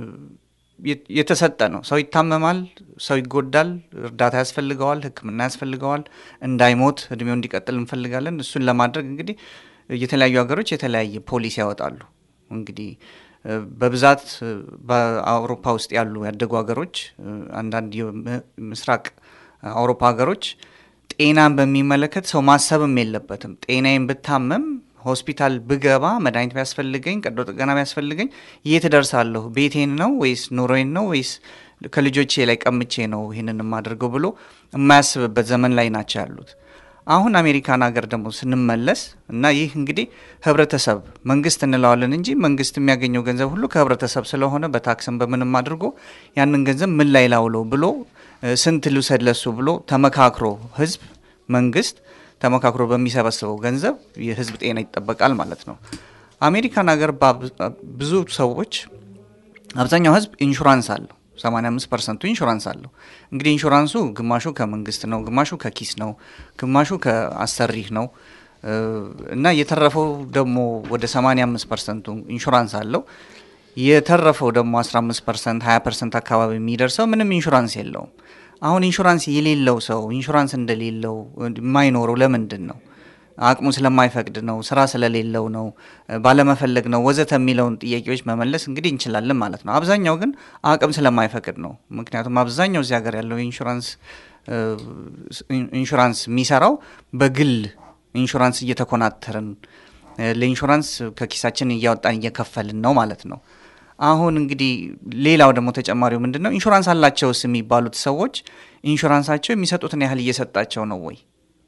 የተሰጠ ነው። ሰው ይታመማል፣ ሰው ይጎዳል፣ እርዳታ ያስፈልገዋል፣ ሕክምና ያስፈልገዋል። እንዳይሞት እድሜው እንዲቀጥል እንፈልጋለን። እሱን ለማድረግ እንግዲህ የተለያዩ ሀገሮች የተለያየ ፖሊሲ ያወጣሉ። እንግዲህ በብዛት በአውሮፓ ውስጥ ያሉ ያደጉ ሀገሮች፣ አንዳንድ የምስራቅ አውሮፓ ሀገሮች ጤናን በሚመለከት ሰው ማሰብም የለበትም። ጤናዬን ብታመም ሆስፒታል ብገባ መድኃኒት ቢያስፈልገኝ ቀዶ ጥገና ቢያስፈልገኝ የት እደርሳለሁ? ቤቴን ነው ወይስ ኑሮዬን ነው ወይስ ከልጆቼ ላይ ቀምቼ ነው ይህንን የማደርገው ብሎ የማያስብበት ዘመን ላይ ናቸው ያሉት። አሁን አሜሪካን ሀገር ደግሞ ስንመለስ እና ይህ እንግዲህ ህብረተሰብ መንግስት እንለዋለን እንጂ መንግስት የሚያገኘው ገንዘብ ሁሉ ከህብረተሰብ ስለሆነ በታክስም በምንም አድርጎ ያንን ገንዘብ ምን ላይ ላውለው ብሎ እ፣ ስንት ልውሰድ ለሱ ብሎ ተመካክሮ ህዝብ መንግስት ተመካክሮ በሚሰበስበው ገንዘብ የህዝብ ጤና ይጠበቃል ማለት ነው። አሜሪካን ሀገር ባብ- ብዙ ሰዎች አብዛኛው ህዝብ ኢንሹራንስ አለው። 85 ፐርሰንቱ ኢንሹራንስ አለው። እንግዲህ ኢንሹራንሱ ግማሹ ከመንግስት ነው፣ ግማሹ ከኪስ ነው፣ ግማሹ ከአሰሪህ ነው እ፣ እና የተረፈው ደግሞ ወደ 85 ፐርሰንቱ ኢንሹራንስ አለው። የተረፈው ደግሞ 15 ፐርሰንት 20 ፐርሰንት አካባቢ የሚደርሰው ምንም ኢንሹራንስ የለውም። አሁን ኢንሹራንስ የሌለው ሰው ኢንሹራንስ እንደሌለው የማይኖረው ለምንድን ነው? አቅሙ ስለማይፈቅድ ነው፣ ስራ ስለሌለው ነው፣ ባለመፈለግ ነው ወዘተ የሚለውን ጥያቄዎች መመለስ እንግዲህ እንችላለን ማለት ነው። አብዛኛው ግን አቅም ስለማይፈቅድ ነው። ምክንያቱም አብዛኛው እዚህ ሀገር ያለው ኢንሹራንስ እ፣ ኢንሹራንስ የሚሰራው በግል ኢንሹራንስ እየተኮናተርን እ፣ ለኢንሹራንስ ከኪሳችን እያወጣን እየከፈልን ነው ማለት ነው። አሁን እንግዲህ ሌላው ደግሞ ተጨማሪው ምንድን ነው? ኢንሹራንስ አላቸውስ የሚባሉት ሰዎች ኢንሹራንሳቸው የሚሰጡትን ያህል እየሰጣቸው ነው ወይ?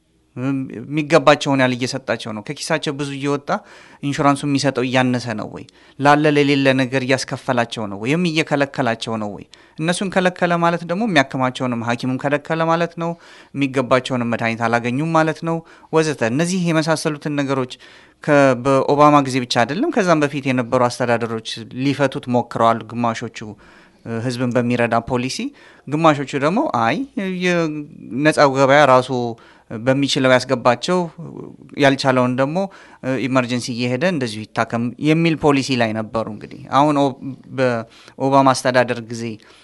የሚገባቸውን ያህል እየሰጣቸው ነው? ከኪሳቸው ብዙ እየወጣ ኢንሹራንሱ የሚሰጠው እያነሰ ነው ወይ? ላለ ለሌለ ነገር እያስከፈላቸው ነው ወይ? ወይም እየከለከላቸው ነው ወይ? እነሱን ከለከለ ማለት ደግሞ የሚያክማቸውንም ሐኪሙን ከለከለ ማለት ነው። የሚገባቸውንም መድኃኒት አላገኙም ማለት ነው ወዘተ። እነዚህ የመሳሰሉትን ነገሮች ከ- በኦባማ ጊዜ ብቻ አይደለም ከዛም በፊት የነበሩ አስተዳደሮች ሊፈቱት ሞክረዋል። ግማሾቹ እ፣ ህዝብን በሚረዳ ፖሊሲ፣ ግማሾቹ ደግሞ አይ የነጻው ገበያ ራሱ በሚችለው ያስገባቸው ያልቻለውን ደግሞ ኢመርጀንሲ እየሄደ እንደዚሁ ይታከም የሚል ፖሊሲ ላይ ነበሩ። እንግዲህ አሁን ኦ- በኦባማ አስተዳደር ጊዜ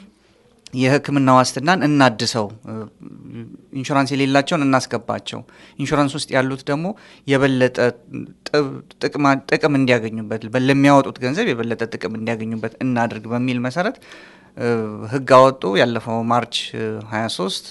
የሕክምና ዋስትናን እናድሰው፣ እ፣ ኢንሹራንስ የሌላቸውን እናስገባቸው፣ ኢንሹራንስ ውስጥ ያሉት ደግሞ የበለጠ ጥ- ጥቅማ- ጥቅም እንዲያገኙበት በ- ለሚያወጡት ገንዘብ የበለጠ ጥቅም እንዲያገኙበት እናድርግ በሚል መሰረት እ፣ ህግ አወጡ። ያለፈው ማርች እ, 23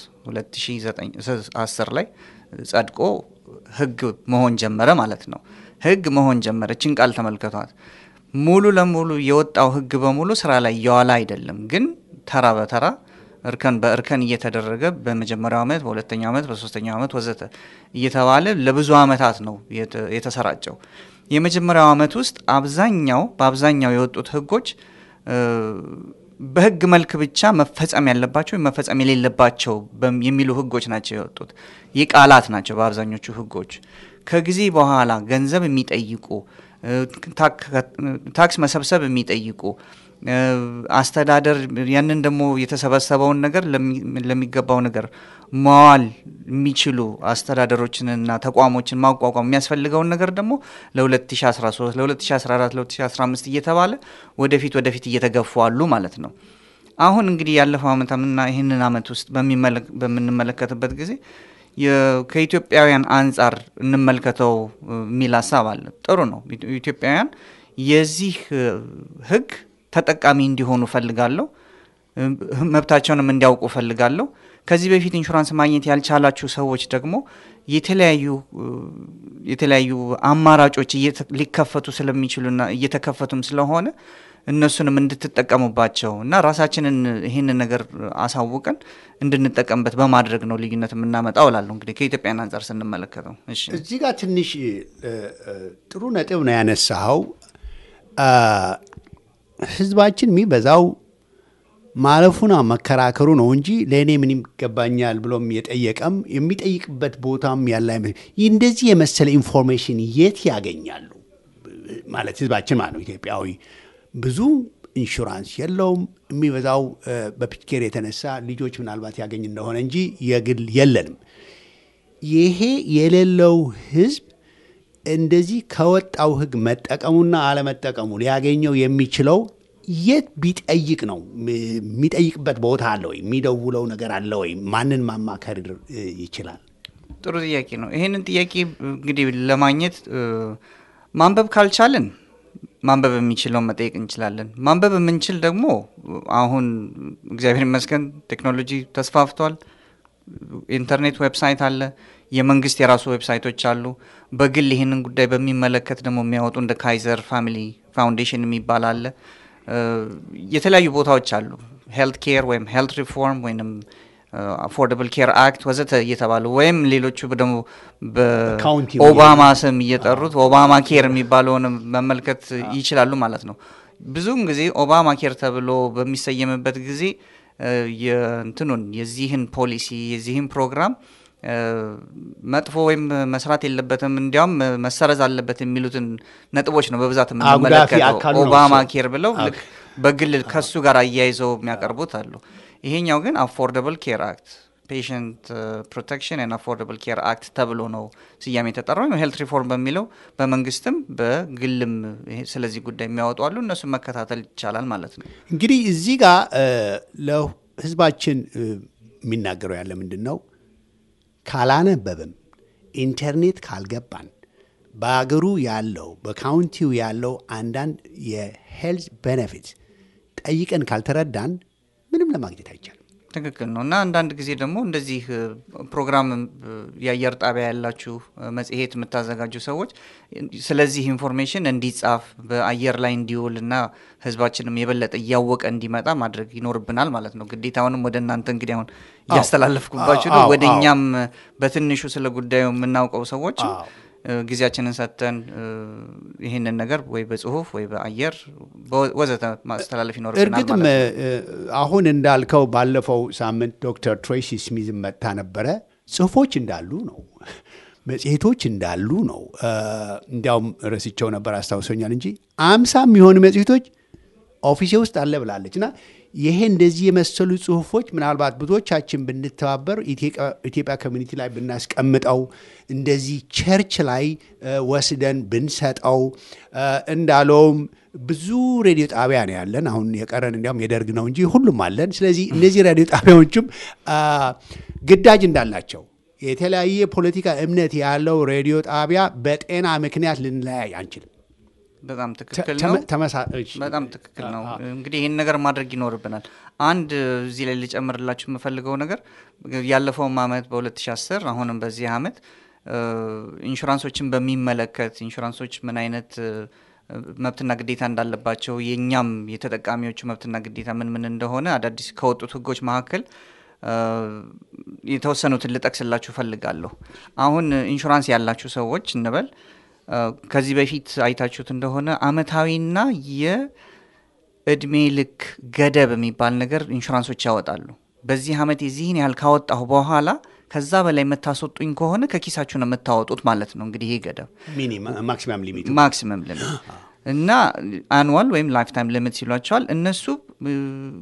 2010 ላይ ጸድቆ ህግ መሆን ጀመረ ማለት ነው። ህግ መሆን ጀመረ። እችን ቃል ተመልከቷት። ሙሉ ለሙሉ የወጣው ህግ በሙሉ ስራ ላይ እየዋለ አይደለም፣ ግን ተራ በተራ እርከን በእርከን እየተደረገ በመጀመሪያው ዓመት፣ በሁለተኛው ዓመት፣ በሶስተኛው ዓመት ወዘተ እየተባለ ለብዙ ዓመታት ነው የተ- የተሰራጨው። የመጀመሪያው ዓመት ውስጥ አብዛኛው በአብዛኛው የወጡት ህጎች እ፣ በህግ መልክ ብቻ መፈጸም ያለባቸው ወይም መፈጸም የሌለባቸው በም- የሚሉ ህጎች ናቸው የወጡት። የቃላት ናቸው በአብዛኞቹ ህጎች። ከጊዜ በኋላ ገንዘብ የሚጠይቁ እ፣ ታክ- ታክስ መሰብሰብ የሚጠይቁ እ፣ አስተዳደር ያንን ደግሞ የተሰበሰበውን ነገር ለሚ- ለሚገባው ነገር መዋል የሚችሉ አስተዳደሮችንና ተቋሞችን ማቋቋም የሚያስፈልገውን ነገር ደግሞ ለ2013 ለ2014 ለ2015 እየተባለ ወደፊት ወደፊት እየተገፉ አሉ ማለት ነው። አሁን እንግዲህ ያለፈው ዓመትና ይህንን ዓመት ውስጥ በሚመለክ- በምንመለከትበት ጊዜ የ- ከኢትዮጵያውያን አንጻር እንመልከተው እ, የሚል ሀሳብ አለ። ጥሩ ነው። ኢትዮ- ኢትዮጵያውያን የዚህ እ, ህግ ተጠቃሚ እንዲሆኑ ፈልጋለሁ። እ, መብታቸውንም እንዲያውቁ ፈልጋለሁ። ከዚህ በፊት ኢንሹራንስ ማግኘት ያልቻላችሁ ሰዎች ደግሞ የተለያዩ እ, የተለያዩ አማራጮች እየተ- ሊከፈቱ ስለሚችሉና እየተከፈቱም ስለሆነ እነሱንም እንድትጠቀሙባቸው እና ራሳችንን ይህንን ነገር አሳውቀን እንድንጠቀምበት በማድረግ ነው ልዩነት የምናመጣው እላለሁ። እንግዲህ ከኢትዮጵያን አንጻር ስንመለከተው እሺ እዚህ ጋር ትንሽ እ, እ, ጥሩ ነጥብ ነው ያነሳኸው። አ, ህዝባችን የሚበዛው ማለፉና መከራከሩ ነው እንጂ ለእኔ ምን ይገባኛል ብሎም የጠየቀም የሚጠይቅበት ቦታም ያለ አይመስል። ይህ እንደዚህ የመሰለ ኢንፎርሜሽን የት ያገኛሉ? ማለት ህዝባችን ማለት ነው ኢትዮጵያዊ ብዙ ኢንሹራንስ የለውም። የሚበዛው እ፣ በፒኬር የተነሳ ልጆች ምናልባት ያገኝ እንደሆነ እንጂ የግል የለንም። ይሄ የሌለው ህዝብ እንደዚህ ከወጣው ህግ መጠቀሙና አለመጠቀሙ ሊያገኘው የሚችለው የት ቢጠይቅ ነው? የሚጠይቅበት ቦታ አለ ወይ? የሚደውለው ነገር አለ ወይ? ማንን ማማከር እ, ይችላል? ጥሩ ጥያቄ ነው። ይህንን ጥያቄ እንግዲህ ለማግኘት እ፣ ማንበብ ካልቻልን ማንበብ የሚችለውን መጠየቅ እንችላለን። ማንበብ የምንችል ደግሞ አሁን እግዚአብሔር ይመስገን ቴክኖሎጂ ተስፋፍቷል። ኢንተርኔት ዌብሳይት አለ፣ የመንግስት የራሱ ዌብሳይቶች አሉ። በግል ይህንን ጉዳይ በሚመለከት ደግሞ የሚያወጡ እንደ ካይዘር ፋሚሊ ፋውንዴሽን የሚባል አለ። እ፣ የተለያዩ ቦታዎች አሉ። ሄልት ኬር ወይም ሄልት ሪፎርም ወይም አፎርደብል ኬር አክት ወዘተ እየተባሉ ወይም ሌሎቹ ደግሞ ካውንቲ በኦባማ ስም እየጠሩት ኦባማ ኬር የሚባለውን መመልከት ይችላሉ ማለት ነው። ብዙውን ጊዜ ኦባማ ኬር ተብሎ በሚሰየምበት ጊዜ እ፣ የእንትኑን የዚህን ፖሊሲ የዚህን ፕሮግራም እ፣ መጥፎ ወይም መስራት የለበትም እንዲያውም መሰረዝ አለበት የሚሉትን ነጥቦች ነው በብዛት አጉዳፊ የምንመለከተው። አካሉ ነው ኦባማ እሱ። ኬር ብለው ልክ በግል ከሱ ጋር አያይዘው የሚያቀርቡት አሉ። ይሄኛው ግን አፎርደብል ኬር አክት ፔሽንት ፕሮቴክሽን ን አፎርደብል ኬር አክት ተብሎ ነው ስያሜ የተጠራው። ወይም ሄልት ሪፎርም በሚለው በመንግስትም በግልም ይሄ ስለዚህ ጉዳይ የሚያወጡ አሉ። እነሱን መከታተል ይቻላል ማለት ነው። እንግዲህ እዚህ ጋር እ፣ ለህዝባችን እ፣ የሚናገረው ያለ ምንድን ነው? ካላነበብን ኢንተርኔት ካልገባን በአገሩ ያለው በካውንቲው ያለው አንዳንድ የሄልዝ ቤኔፊት ጠይቀን ካልተረዳን ምንም ለማግኘት አይቻልም። ትክክል ነው እና አንዳንድ ጊዜ ደግሞ እንደዚህ እ፣ ፕሮግራም እ፣ የአየር ጣቢያ ያላችሁ እ፣ መጽሔት የምታዘጋጁ ሰዎች ስለዚህ ኢንፎርሜሽን እንዲጻፍ በአየር ላይ እንዲውል እና ህዝባችንም የበለጠ እያወቀ እንዲመጣ ማድረግ ይኖርብናል ማለት ነው። ግዴታውንም ወደ እናንተ እንግዲህ አሁን እያስተላለፍኩባችሁ ነው። አዎ፣ ወደ አዎ። እኛም እ፣ በትንሹ ስለ ጉዳዩ የምናውቀው ሰዎች አዎ። እ፣ ጊዜያችንን ሰጥተን እ፣ ይህንን ነገር ወይ በጽሁፍ ወይ በአየር በወ- ወዘተ ማስተላለፍ ይኖርብናል እርግጥም ማለት ነው። እ፣ አሁን እንዳልከው ባለፈው ሳምንት ዶክተር ትሬሲ ስሚዝ መጥታ ነበረ። ጽሁፎች እንዳሉ ነው፣ መጽሔቶች እንዳሉ ነው። እ፣ እንዲያውም ረስቸው ነበር አስታውሶኛል እንጂ አምሳ የሚሆኑ መጽሔቶች ኦፊሴ ውስጥ አለ ብላለች እና ይሄ እንደዚህ የመሰሉ ጽሁፎች ምናልባት ብዙዎቻችን ብንተባበር ኢትዮጵያ- ኢትዮጵያ ኮሚኒቲ ላይ ብናስቀምጠው እንደዚህ ቸርች ላይ እ፣ ወስደን ብንሰጠው እ፣ እንዳለውም ብዙ ሬዲዮ ጣቢያ ነው ያለን። አሁን የቀረን እንዲያውም የደርግ ነው እንጂ ሁሉም አለን። ስለዚህ እነዚህ ሬዲዮ ጣቢያዎችም አ፣ ግዳጅ እንዳላቸው የተለያየ ፖለቲካ እምነት ያለው ሬዲዮ ጣቢያ በጤና ምክንያት ልንለያይ አንችልም። በጣም ትክክል ተመ- ነው። ተመሳ- እሺ። በጣም ትክክል ነው። እንግዲህ ይህን ነገር ማድረግ ይኖርብናል። አንድ እዚህ ላይ ልጨምርላችሁ የምፈልገው ነገር ያለፈውም አመት በ2010 አሁንም በዚህ አመት እ፣ ኢንሹራንሶችን በሚመለከት ኢንሹራንሶች ምን አይነት እ፣ መብትና ግዴታ እንዳለባቸው የእኛም የተጠቃሚዎቹ መብትና ግዴታ ምን ምን እንደሆነ አዳዲስ ከወጡት ህጎች መካከል እ፣ የተወሰኑትን ልጠቅስላችሁ ፈልጋለሁ። አሁን ኢንሹራንስ ያላችሁ ሰዎች እንበል እ፣ ከዚህ በፊት አይታችሁት እንደሆነ አመታዊና የእድሜ ልክ ገደብ የሚባል ነገር ኢንሹራንሶች ያወጣሉ። በዚህ አመት የዚህን ያህል ካወጣሁ በኋላ ከዛ በላይ የምታስወጡኝ ከሆነ ከኪሳችሁ ነው የምታወጡት ማለት ነው። እንግዲህ ይሄ ገደብ ሚኒመም ማክሲማም ሊሚቱ ማክሲመም ሊሚት እና አኑዋል ወይም ላይፍ ታይም ሊሚት ሲሏቸዋል። እነሱ እ፣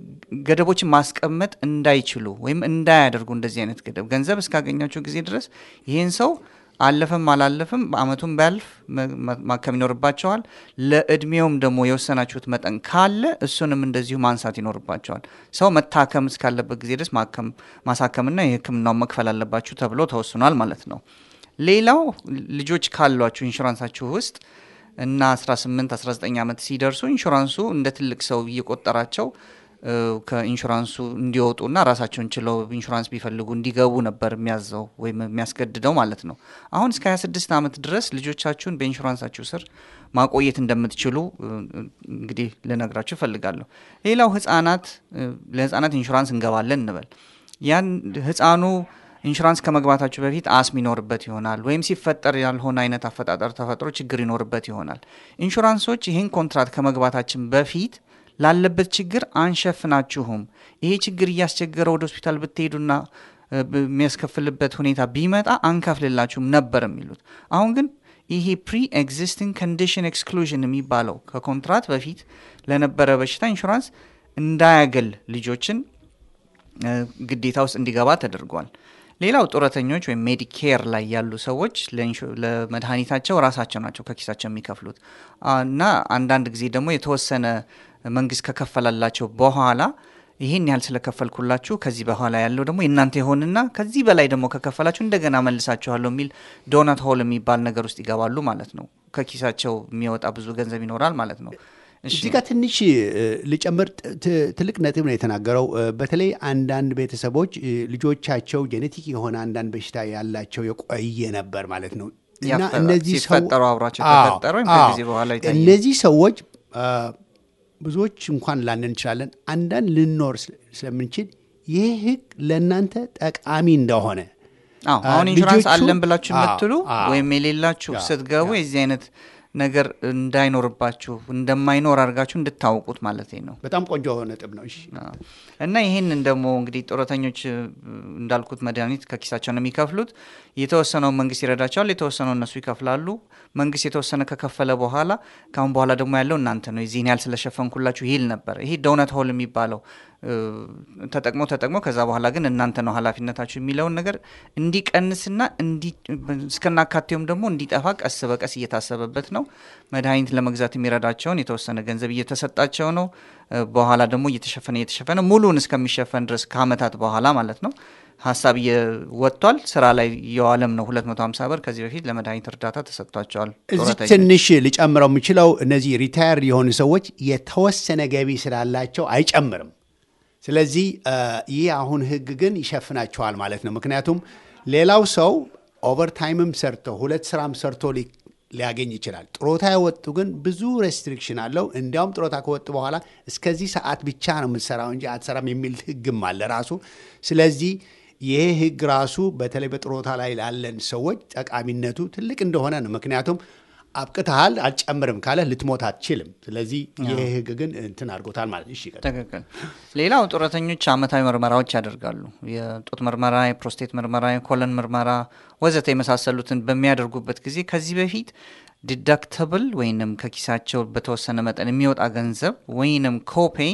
ገደቦችን ማስቀመጥ እንዳይችሉ ወይም እንዳያደርጉ እንደዚህ አይነት ገደብ ገንዘብ እስካገኛቸው ጊዜ ድረስ ይህን ሰው አለፈም አላለፈም በአመቱም ቢያልፍ መ- መ- ማከም ይኖርባቸዋል። ለእድሜውም ደግሞ የወሰናችሁት መጠን ካለ እሱንም እንደዚሁ ማንሳት ይኖርባቸዋል። ሰው መታከም እስካለበት ጊዜ ድረስ ማከም ማሳከምና የሕክምናውን መክፈል አለባችሁ ተብሎ ተወስኗል ማለት ነው። ሌላው ልጆች ካሏችሁ ኢንሹራንሳችሁ ውስጥ እና 18 19 ዓመት ሲደርሱ ኢንሹራንሱ እንደ ትልቅ ሰው እየቆጠራቸው እ፣ ከኢንሹራንሱ እንዲወጡና ራሳቸውን ችለው ኢንሹራንስ ቢፈልጉ እንዲገቡ ነበር የሚያዘው ወይም የሚያስገድደው ማለት ነው። አሁን እስከ 26 ዓመት ድረስ ልጆቻችሁን በኢንሹራንሳችሁ ስር ማቆየት እንደምትችሉ እ፣ እንግዲህ ልነግራችሁ እፈልጋለሁ። ሌላው ህጻናት እ፣ ለህጻናት ኢንሹራንስ እንገባለን እንበል ያን ህፃኑ ኢንሹራንስ ከመግባታችሁ በፊት አስም ይኖርበት ይሆናል ወይም ሲፈጠር ያልሆነ አይነት አፈጣጠር ተፈጥሮ ችግር ይኖርበት ይሆናል። ኢንሹራንሶች ይህን ኮንትራት ከመግባታችን በፊት ላለበት ችግር አንሸፍናችሁም፣ ይሄ ችግር እያስቸገረ ወደ ሆስፒታል ብትሄዱና እ፣ የሚያስከፍልበት ሁኔታ ቢመጣ አንከፍልላችሁም ነበር የሚሉት። አሁን ግን ይሄ ፕሪ ኤግዚስቲንግ ኮንዲሽን ኤክስክሉዥን የሚባለው ከኮንትራት በፊት ለነበረ በሽታ ኢንሹራንስ እንዳያገል ልጆችን እ፣ ግዴታ ውስጥ እንዲገባ ተደርጓል። ሌላው ጡረተኞች ወይም ሜዲኬር ላይ ያሉ ሰዎች ለኢንሹ- ለመድኃኒታቸው ራሳቸው ናቸው ከኪሳቸው የሚከፍሉት አ፣ እና አንዳንድ ጊዜ ደግሞ የተወሰነ መንግስት ከከፈላላቸው በኋላ ይህን ያህል ስለከፈልኩላችሁ ከዚህ በኋላ ያለው ደግሞ የእናንተ ይሆንና ከዚህ በላይ ደግሞ ከከፈላችሁ እንደገና መልሳችኋለሁ የሚል ዶናት ሆል የሚባል ነገር ውስጥ ይገባሉ ማለት ነው። ከኪሳቸው የሚወጣ ብዙ ገንዘብ ይኖራል ማለት ነው። እሺ። እዚህ ጋር ትንሽ እ፣ ልጨምር። ት- ት- ትልቅ ነጥብ ነው የተናገረው። እ፣ በተለይ አንዳንድ ቤተሰቦች እ፣ ልጆቻቸው ጄኔቲክ የሆነ አንዳንድ በሽታ ያላቸው የቆየ ነበር ማለት ነው እና ያፈራ- እነዚህ ሰው- ሲፈጠሩ አብሯቸው አዎ፣ ተፈጠረ ወይም አዎ። ከጊዜ በኋላ የታየ? እነዚህ ሰዎች አ፣ ብዙዎች እንኳን ላንን እንችላለን፣ አንዳንድ ልንኖር ስለ- ስለምንችል ይህ ህግ ለእናንተ ጠቃሚ እንደሆነ አዎ አ፣ አሁን ኢንሹራንስ ልጆቹ- አለን ብላችሁ አዎ፣ የምትሉ አዎ። ወይም የሌላችሁ አዎ፣ ስትገቡ የዚህ አይነት ነገር እንዳይኖርባችሁ እንደማይኖር አድርጋችሁ እንድታውቁት ማለት ነው። በጣም ቆንጆ ነጥብ ነው። እሺ አዎ። እና ይህንን ደግሞ እንግዲህ ጡረተኞች እ፣ እንዳልኩት መድኃኒት ከኪሳቸው ነው የሚከፍሉት። የተወሰነው መንግስት ይረዳቸዋል፣ የተወሰነው እነሱ ይከፍላሉ። መንግስት የተወሰነ ከከፈለ በኋላ ከአሁን በኋላ ደግሞ ያለው እናንተ ነው። የዚህን ያህል ስለሸፈንኩላችሁ ይል ነበር። ይሄ ዶነት ሆል የሚባለው እ፣ ተጠቅሞ ተጠቅሞ ከዛ በኋላ ግን እናንተ ነው ኃላፊነታችሁ የሚለውን ነገር እንዲቀንስና እንዲ እስከናካቴውም ደግሞ እንዲጠፋ ቀስ በቀስ እየታሰበበት ነው። መድኃኒት ለመግዛት የሚረዳቸውን የተወሰነ ገንዘብ እየተሰጣቸው ነው። እ፣ በኋላ ደግሞ እየተሸፈነ እየተሸፈነ ሙሉን እስከሚሸፈን ድረስ ከአመታት በኋላ ማለት ነው ሀሳብ እየወጥቷል። ስራ ላይ እየዋለም ነው። 250 ብር ከዚህ በፊት ለመድኃኒት እርዳታ ተሰጥቷቸዋል። እዚህ ጡረተኞች። ትንሽ ሊጨምረው የምችለው እነዚህ ሪታየር የሆኑ ሰዎች የተወሰነ ገቢ ስላላቸው አይጨምርም። ስለዚህ አ፣ ይህ አሁን ህግ ግን ይሸፍናቸዋል ማለት ነው። ምክንያቱም ሌላው ሰው ኦቨርታይምም ሰርቶ ሁለት ስራም ሰርቶ ሊ- ሊያገኝ ይችላል። ጥሮታ የወጡ ግን ብዙ ሬስትሪክሽን አለው። እንዲያውም ጥሮታ ከወጡ በኋላ እስከዚህ ሰዓት ብቻ ነው የምትሰራው እንጂ አትሰራም የሚል ህግም አለ ራሱ። ስለዚህ ይሄ ህግ ራሱ በተለይ በጥሮታ ላይ ላለን ሰዎች ጠቃሚነቱ ትልቅ እንደሆነ ነው። ምክንያቱም አብቅተሃል አልጨምርም ካለ ልትሞት አትችልም። ስለዚህ ይሄ ህግ ግን እንትን አድርጎታል ማለት እሺ ቀጥል። ትክክል። ሌላው ጡረተኞች አመታዊ ምርመራዎች ያደርጋሉ። የጡት ምርመራ፣ የፕሮስቴት ምርመራ፣ የኮለን ምርመራ ወዘተ የመሳሰሉትን በሚያደርጉበት ጊዜ ከዚህ በፊት ዲዳክተብል ወይንም ከኪሳቸው በተወሰነ መጠን የሚወጣ ገንዘብ ወይንም ኮፔይ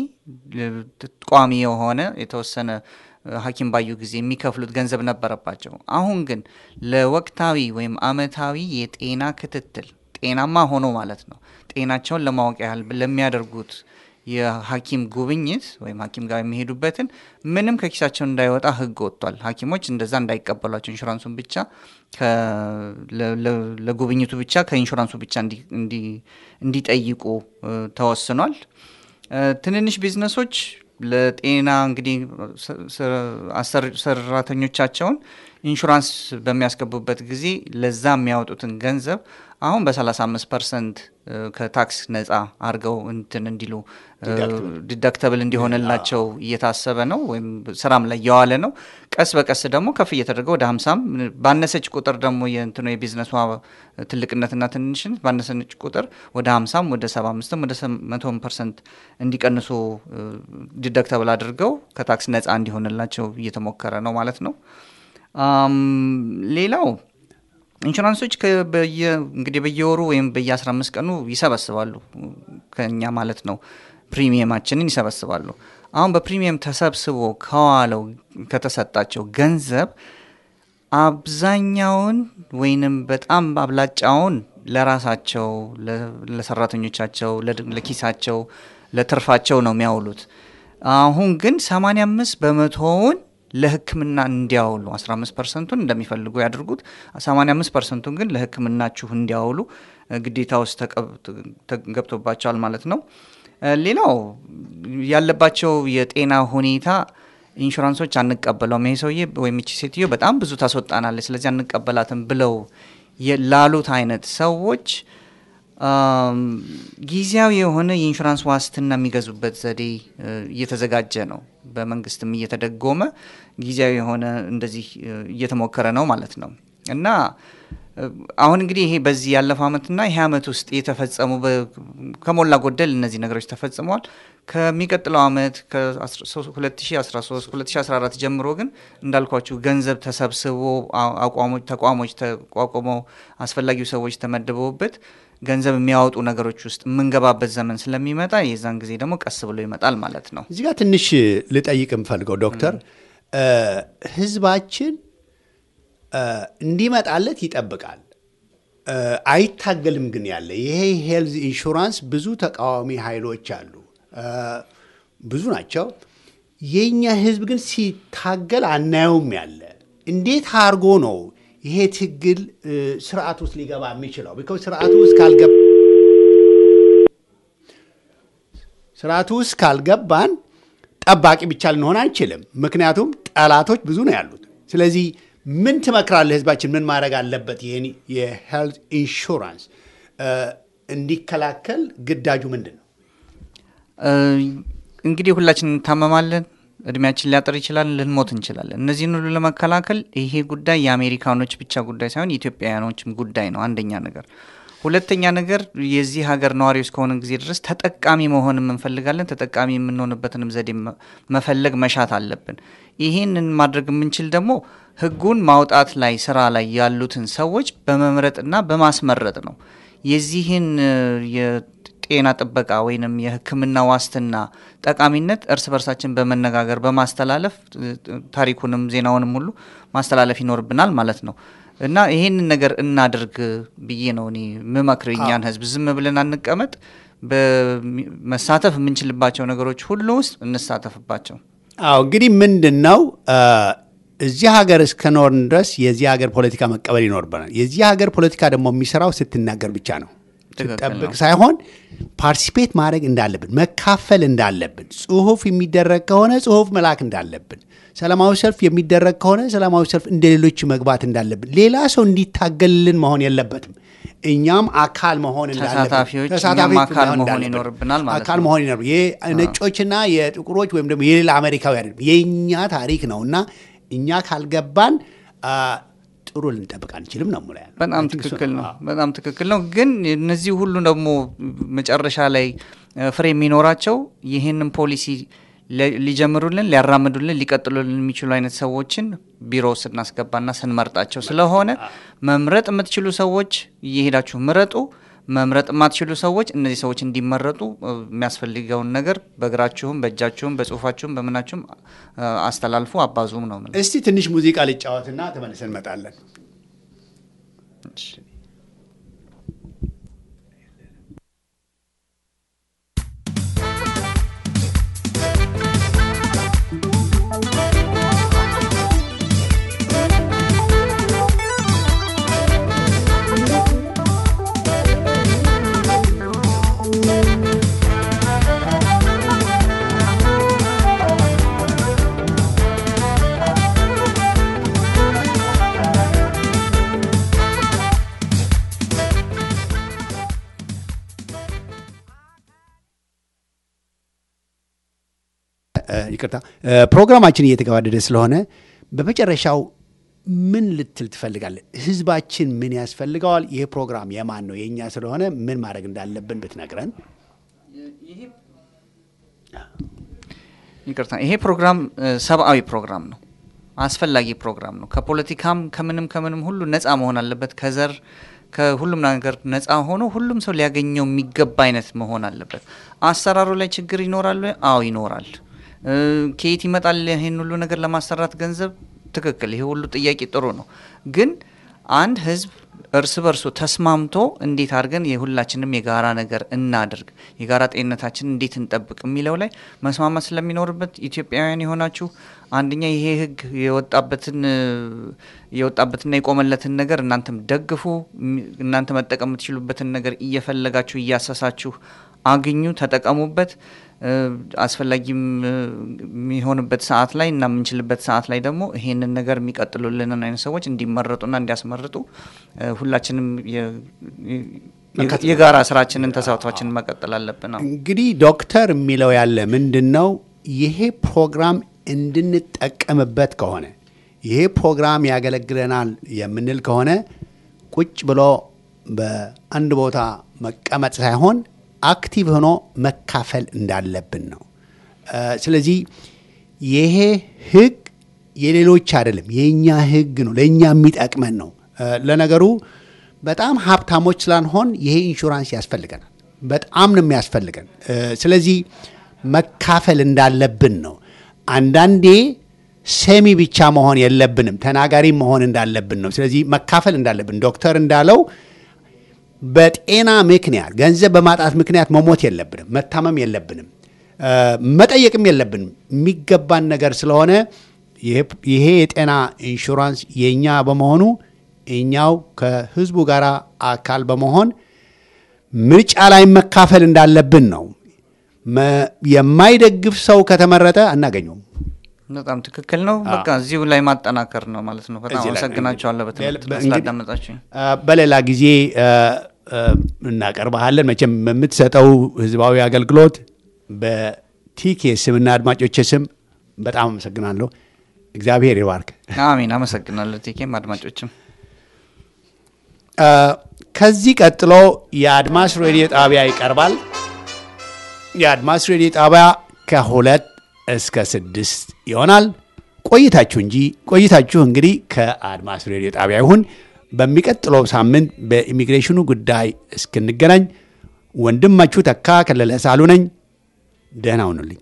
ቋሚ የሆነ የተወሰነ ሐኪም ባዩ ጊዜ የሚከፍሉት ገንዘብ ነበረባቸው። አሁን ግን ለወቅታዊ ወይም አመታዊ የጤና ክትትል ጤናማ ሆኖ ማለት ነው ጤናቸውን ለማወቅ ያህል ለሚያደርጉት የሐኪም ጉብኝት ወይም ሐኪም ጋር የሚሄዱበትን ምንም ከኪሳቸው እንዳይወጣ ህግ ወጥቷል። ሐኪሞች እንደዛ እንዳይቀበሏቸው ኢንሹራንሱን ብቻ ከ- ለ- ለ- ለጉብኝቱ ብቻ ከኢንሹራንሱ ብቻ እንዲ- እንዲ- እንዲጠይቁ እ፣ ተወስኗል። እ፣ ትንንሽ ቢዝነሶች ለጤና እንግዲህ ስ- ስ- አሰሪ- ሰራተኞቻቸውን ኢንሹራንስ በሚያስገቡበት ጊዜ ለዛ የሚያወጡትን ገንዘብ አሁን በ35 ፐርሰንት ከታክስ ነጻ አድርገው እንትን እንዲሉ ዲዳክተብል እንዲሆንላቸው እየታሰበ ነው፣ ወይም ስራም ላይ እየዋለ ነው። ቀስ በቀስ ደግሞ ከፍ እየተደረገ ወደ ሀምሳም ባነሰች ቁጥር ደግሞ የእንትኑ የቢዝነሷ ትልቅነትና ትንሽነት ባነሰች ቁጥር ወደ ሀምሳም ወደ ሰባ አምስትም ወደ መቶም ፐርሰንት እንዲቀንሱ ዲዳክተብል አድርገው ከታክስ ነጻ እንዲሆንላቸው እየተሞከረ ነው ማለት ነው። አም፣ ሌላው ኢንሹራንሶች ከ- በየ- እንግዲህ በየወሩ ወይም በየ15 ቀኑ ይሰበስባሉ ከኛ ማለት ነው ፕሪሚየማችንን ይሰበስባሉ። አሁን በፕሪሚየም ተሰብስቦ ከዋለው ከተሰጣቸው ገንዘብ አብዛኛውን ወይንም በጣም አብላጫውን ለራሳቸው ለ- ለሰራተኞቻቸው ለድ- ለኪሳቸው ለትርፋቸው ነው የሚያውሉት። አሁን ግን 85 በመቶውን ለሕክምና እንዲያውሉ 15 ፐርሰንቱን እንደሚፈልጉ ያድርጉት። 85 ፐርሰንቱን ግን ለሕክምናችሁ እንዲያውሉ እ፣ ግዴታ ውስጥ ተቀብ- ተ- ገብቶባቸዋል ማለት ነው። እ፣ ሌላው ያለባቸው የጤና ሁኔታ ኢንሹራንሶች አንቀበለውም፣ ይሄ ሰውዬ ወይም ይቺ ሴትዮ በጣም ብዙ ታስወጣናለች፣ ስለዚህ አንቀበላትም ብለው የ- ላሉት አይነት ሰዎች አም፣ ጊዜያዊ የሆነ የኢንሹራንስ ዋስትና የሚገዙበት ዘዴ እ፣ እየተዘጋጀ ነው። በመንግስትም እየተደጎመ ጊዜያዊ የሆነ እንደዚህ እ፣ እየተሞከረ ነው ማለት ነው እና እ፣ አሁን እንግዲህ ይሄ በዚህ ያለፈው ዓመትና ይሄ ዓመት ውስጥ የተፈጸሙ በ- ከሞላ ጎደል እነዚህ ነገሮች ተፈጽመዋል። ከሚቀጥለው ዓመት ከ2013 2014 ጀምሮ ግን እንዳልኳችሁ ገንዘብ ተሰብስቦ አ- አቋሞች ተቋሞች ተቋቁመው አስፈላጊው ሰዎች ተመድበውበት ገንዘብ የሚያወጡ ነገሮች ውስጥ የምንገባበት ዘመን ስለሚመጣ የዛን ጊዜ ደግሞ ቀስ ብሎ ይመጣል ማለት ነው። እዚህ ጋር ትንሽ ልጠይቅ የምፈልገው ዶክተር እ፣ ህዝባችን እ፣ እንዲመጣለት ይጠብቃል እ፣ አይታገልም። ግን ያለ ይሄ ሄልዝ ኢንሹራንስ ብዙ ተቃዋሚ ኃይሎች አሉ፣ እ፣ ብዙ ናቸው። የእኛ ህዝብ ግን ሲታገል አናየውም። ያለ እንዴት አድርጎ ነው ይሄ ትግል እ፣ ስርዓት ውስጥ ሊገባ የሚችለው? ቢኮዝ ስርዓቱ ውስጥ ካልገባ ስርዓቱ ውስጥ ካልገባን ጠባቂ ብቻ ልንሆን አንችልም። ምክንያቱም ጠላቶች ብዙ ነው ያሉት። ስለዚህ ምን ትመክራለህ? ህዝባችን ምን ማድረግ አለበት? ይህን የሄልት ኢንሹራንስ እ፣ እንዲከላከል ግዳጁ ምንድን ነው? እ፣ እንግዲህ ሁላችን እንታመማለን። እድሜያችን ሊያጥር ይችላል፣ ልንሞት እንችላለን። እነዚህን ሁሉ ለመከላከል ይሄ ጉዳይ የአሜሪካኖች ብቻ ጉዳይ ሳይሆን የኢትዮጵያውያኖችም ጉዳይ ነው። አንደኛ ነገር። ሁለተኛ ነገር የዚህ ሀገር ነዋሪ እስከሆነ ጊዜ ድረስ ተጠቃሚ መሆንም እንፈልጋለን። ተጠቃሚ የምንሆንበትንም ዘዴ መ- መፈለግ መሻት አለብን። ይህንን ማድረግ የምንችል ደግሞ ህጉን ማውጣት ላይ ስራ ላይ ያሉትን ሰዎች በመምረጥና በማስመረጥ ነው። የዚህን እ፣ የጤና ጥበቃ ወይንም የሕክምና ዋስትና ጠቃሚነት እርስ በርሳችን በመነጋገር በማስተላለፍ እ፣ ታሪኩንም ዜናውንም ሁሉ ማስተላለፍ ይኖርብናል ማለት ነው እና ይህንን ነገር እናድርግ ብዬ ነው እኔ የምመክር እኛን ህዝብ ዝም ብለን አንቀመጥ። በሚ- መሳተፍ የምንችልባቸው ነገሮች ሁሉ ውስጥ እንሳተፍባቸው። አዎ እንግዲህ ምንድን ነው እ፣ እዚህ ሀገር እስከኖርን ድረስ የዚህ ሀገር ፖለቲካ መቀበል ይኖርብናል። የዚህ ሀገር ፖለቲካ ደግሞ የሚሰራው ስትናገር ብቻ ነው። ትክክል ስትጠብቅ ነው። ሳይሆን ፓርቲሲፔት ማድረግ እንዳለብን፣ መካፈል እንዳለብን፣ ጽሁፍ የሚደረግ ከሆነ ጽሁፍ መላክ እንዳለብን፣ ሰላማዊ ሰልፍ የሚደረግ ከሆነ ሰላማዊ ሰልፍ እንደ ሌሎች መግባት እንዳለብን፣ ሌላ ሰው እንዲታገልልን መሆን የለበትም። እኛም አካል መሆን እንዳለብን፣ ተሳታፊዎች ተሳታፊዎች እኛም አካል መሆን መሆን እንዳለብን፣ ይኖርብናል ማለት አካል ነው። መሆን ይኖር የነጮችና የጥቁሮች ወይም ደግሞ የሌላ አሜሪካዊ አይደለም፣ የእኛ ታሪክ ነው እና እኛ ካልገባን አ፣ ጥሩ ልንጠብቅ አንችልም ነው ሙላ በጣም ትክክል ነው። በጣም ትክክል ነው። ግን እነዚህ ሁሉ ደግሞ መጨረሻ ላይ እ፣ ፍሬ የሚኖራቸው ይህንን ፖሊሲ ለ- ሊጀምሩልን፣ ሊያራምዱልን፣ ሊቀጥሉልን የሚችሉ አይነት ሰዎችን ቢሮ ስናስገባና ስንመርጣቸው ስለሆነ መምረጥ የምትችሉ ሰዎች እየሄዳችሁ ምረጡ። መምረጥ የማትችሉ ሰዎች እነዚህ ሰዎች እንዲመረጡ እ፣ የሚያስፈልገውን ነገር በእግራችሁም፣ በእጃችሁም፣ በጽሁፋችሁም በምናችሁም እ፣ አስተላልፉ፣ አባዙም ነው የምለው። እስቲ ትንሽ ሙዚቃ ልጫወትና ተመልሰን እንመጣለን። እ፣ ይቅርታ እ፣ ፕሮግራማችን እየተገባደደ ስለሆነ በመጨረሻው ምን ልትል ትፈልጋለን? ህዝባችን ምን ያስፈልገዋል? ይህ ፕሮግራም የማን ነው? የእኛ ስለሆነ ምን ማድረግ እንዳለብን ብትነግረን። ይቅርታ ይሄ ፕሮግራም እ፣ ሰብአዊ ፕሮግራም ነው። አስፈላጊ ፕሮግራም ነው። ከፖለቲካም ከምንም ከምንም ሁሉ ነፃ መሆን አለበት። ከዘር ከሁሉም ነገር ነፃ ሆኖ ሁሉም ሰው ሊያገኘው የሚገባ አይነት መሆን አለበት። አሰራሩ ላይ ችግር ይኖራል ወይ? አዎ ይኖራል። እ፣ ከየት ይመጣል ይህን ሁሉ ነገር ለማሰራት ገንዘብ? ትክክል። ይሄ ሁሉ ጥያቄ ጥሩ ነው ግን አንድ ህዝብ እርስ በርሱ ተስማምቶ እንዴት አድርገን የሁላችንም የጋራ ነገር እናድርግ፣ የጋራ ጤንነታችን እንዴት እንጠብቅ የሚለው ላይ መስማማት ስለሚኖርበት ኢትዮጵያውያን የሆናችሁ አንደኛ ይሄ ህግ የወጣበትን እ፣ የወጣበትና የቆመለትን ነገር እናንተም ደግፉ። ሚ- እናንተ መጠቀም የምትችሉበትን ነገር እየፈለጋችሁ እያሰሳችሁ አግኙ፣ ተጠቀሙበት። እ፣ አስፈላጊም እ፣ የሚሆንበት ሰዓት ላይ እና የምንችልበት ሰዓት ላይ ደግሞ ይሄንን ነገር የሚቀጥሉልንን አይነት ሰዎች እንዲመረጡና እንዲያስመርጡ እ፣ ሁላችንም የ- የ- የጋራ ስራችንን ተሳትፏችንን መቀጠል አለብን ነው። እንግዲህ ዶክተር የሚለው ያለ ምንድን ነው? ይሄ ፕሮግራም እንድንጠቀምበት ከሆነ ይሄ ፕሮግራም ያገለግለናል የምንል ከሆነ ቁጭ ብሎ በአንድ ቦታ መቀመጥ ሳይሆን አክቲቭ ሆኖ መካፈል እንዳለብን ነው። እ፣ ስለዚህ ይሄ ህግ የሌሎች አይደለም፣ የእኛ ህግ ነው፣ ለእኛ የሚጠቅመን ነው። እ፣ ለነገሩ በጣም ሀብታሞች ስላንሆን ይሄ ኢንሹራንስ ያስፈልገናል። በጣም ነው የሚያስፈልገን። እ፣ ስለዚህ መካፈል እንዳለብን ነው። አንዳንዴ ሰሚ ብቻ መሆን የለብንም፣ ተናጋሪ መሆን እንዳለብን ነው። ስለዚህ መካፈል እንዳለብን ዶክተር እንዳለው በጤና ምክንያት ገንዘብ በማጣት ምክንያት መሞት የለብንም፣ መታመም የለብንም፣ እ፣ መጠየቅም የለብንም። የሚገባን ነገር ስለሆነ ይሄ- ይሄ የጤና ኢንሹራንስ የእኛ በመሆኑ እኛው ከህዝቡ ጋር አካል በመሆን ምርጫ ላይ መካፈል እንዳለብን ነው። መ- የማይደግፍ ሰው ከተመረጠ አናገኘውም። በጣም ትክክል ነው። በቃ እዚሁ ላይ ማጠናከር ነው ማለት ነው። በጣም እዚህ ላይ አመሰግናቸዋለሁ እንግዲህ- በትምህርት እንግዲህ- ስላዳመጣችሁኝ። አ፣ በሌላ ጊዜ አ፣ አ፣ እናቀርበሃለን። መቼም የምትሰጠው ህዝባዊ አገልግሎት በቲኬ ስምና አድማጮች ስም በጣም አመሰግናለሁ። እግዚአብሔር ይባርክ። አሚን። አመሰግናለሁ ቲኬም አድማጮችም አ፣ ከዚህ ቀጥሎ የአድማስ ሬዲዮ ጣቢያ ይቀርባል። የአድማስ ሬዲዮ ጣቢያ ከሁለት እስከ ስድስት ይሆናል። ቆይታችሁ እንጂ ቆይታችሁ እንግዲህ ከአድማስ ሬዲዮ ጣቢያ ይሁን። በሚቀጥለው ሳምንት በኢሚግሬሽኑ ጉዳይ እስክንገናኝ ወንድማችሁ ተካ ከለለ ሳሉ ነኝ። ደህና ሁኑልኝ።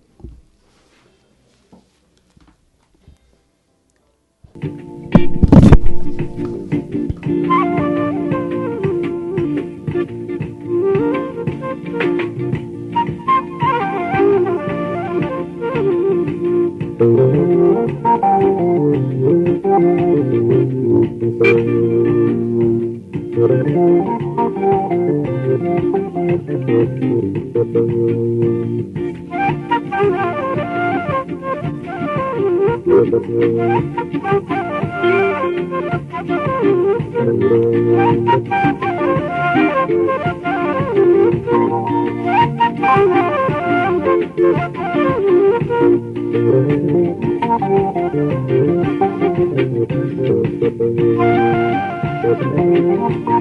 Thank you.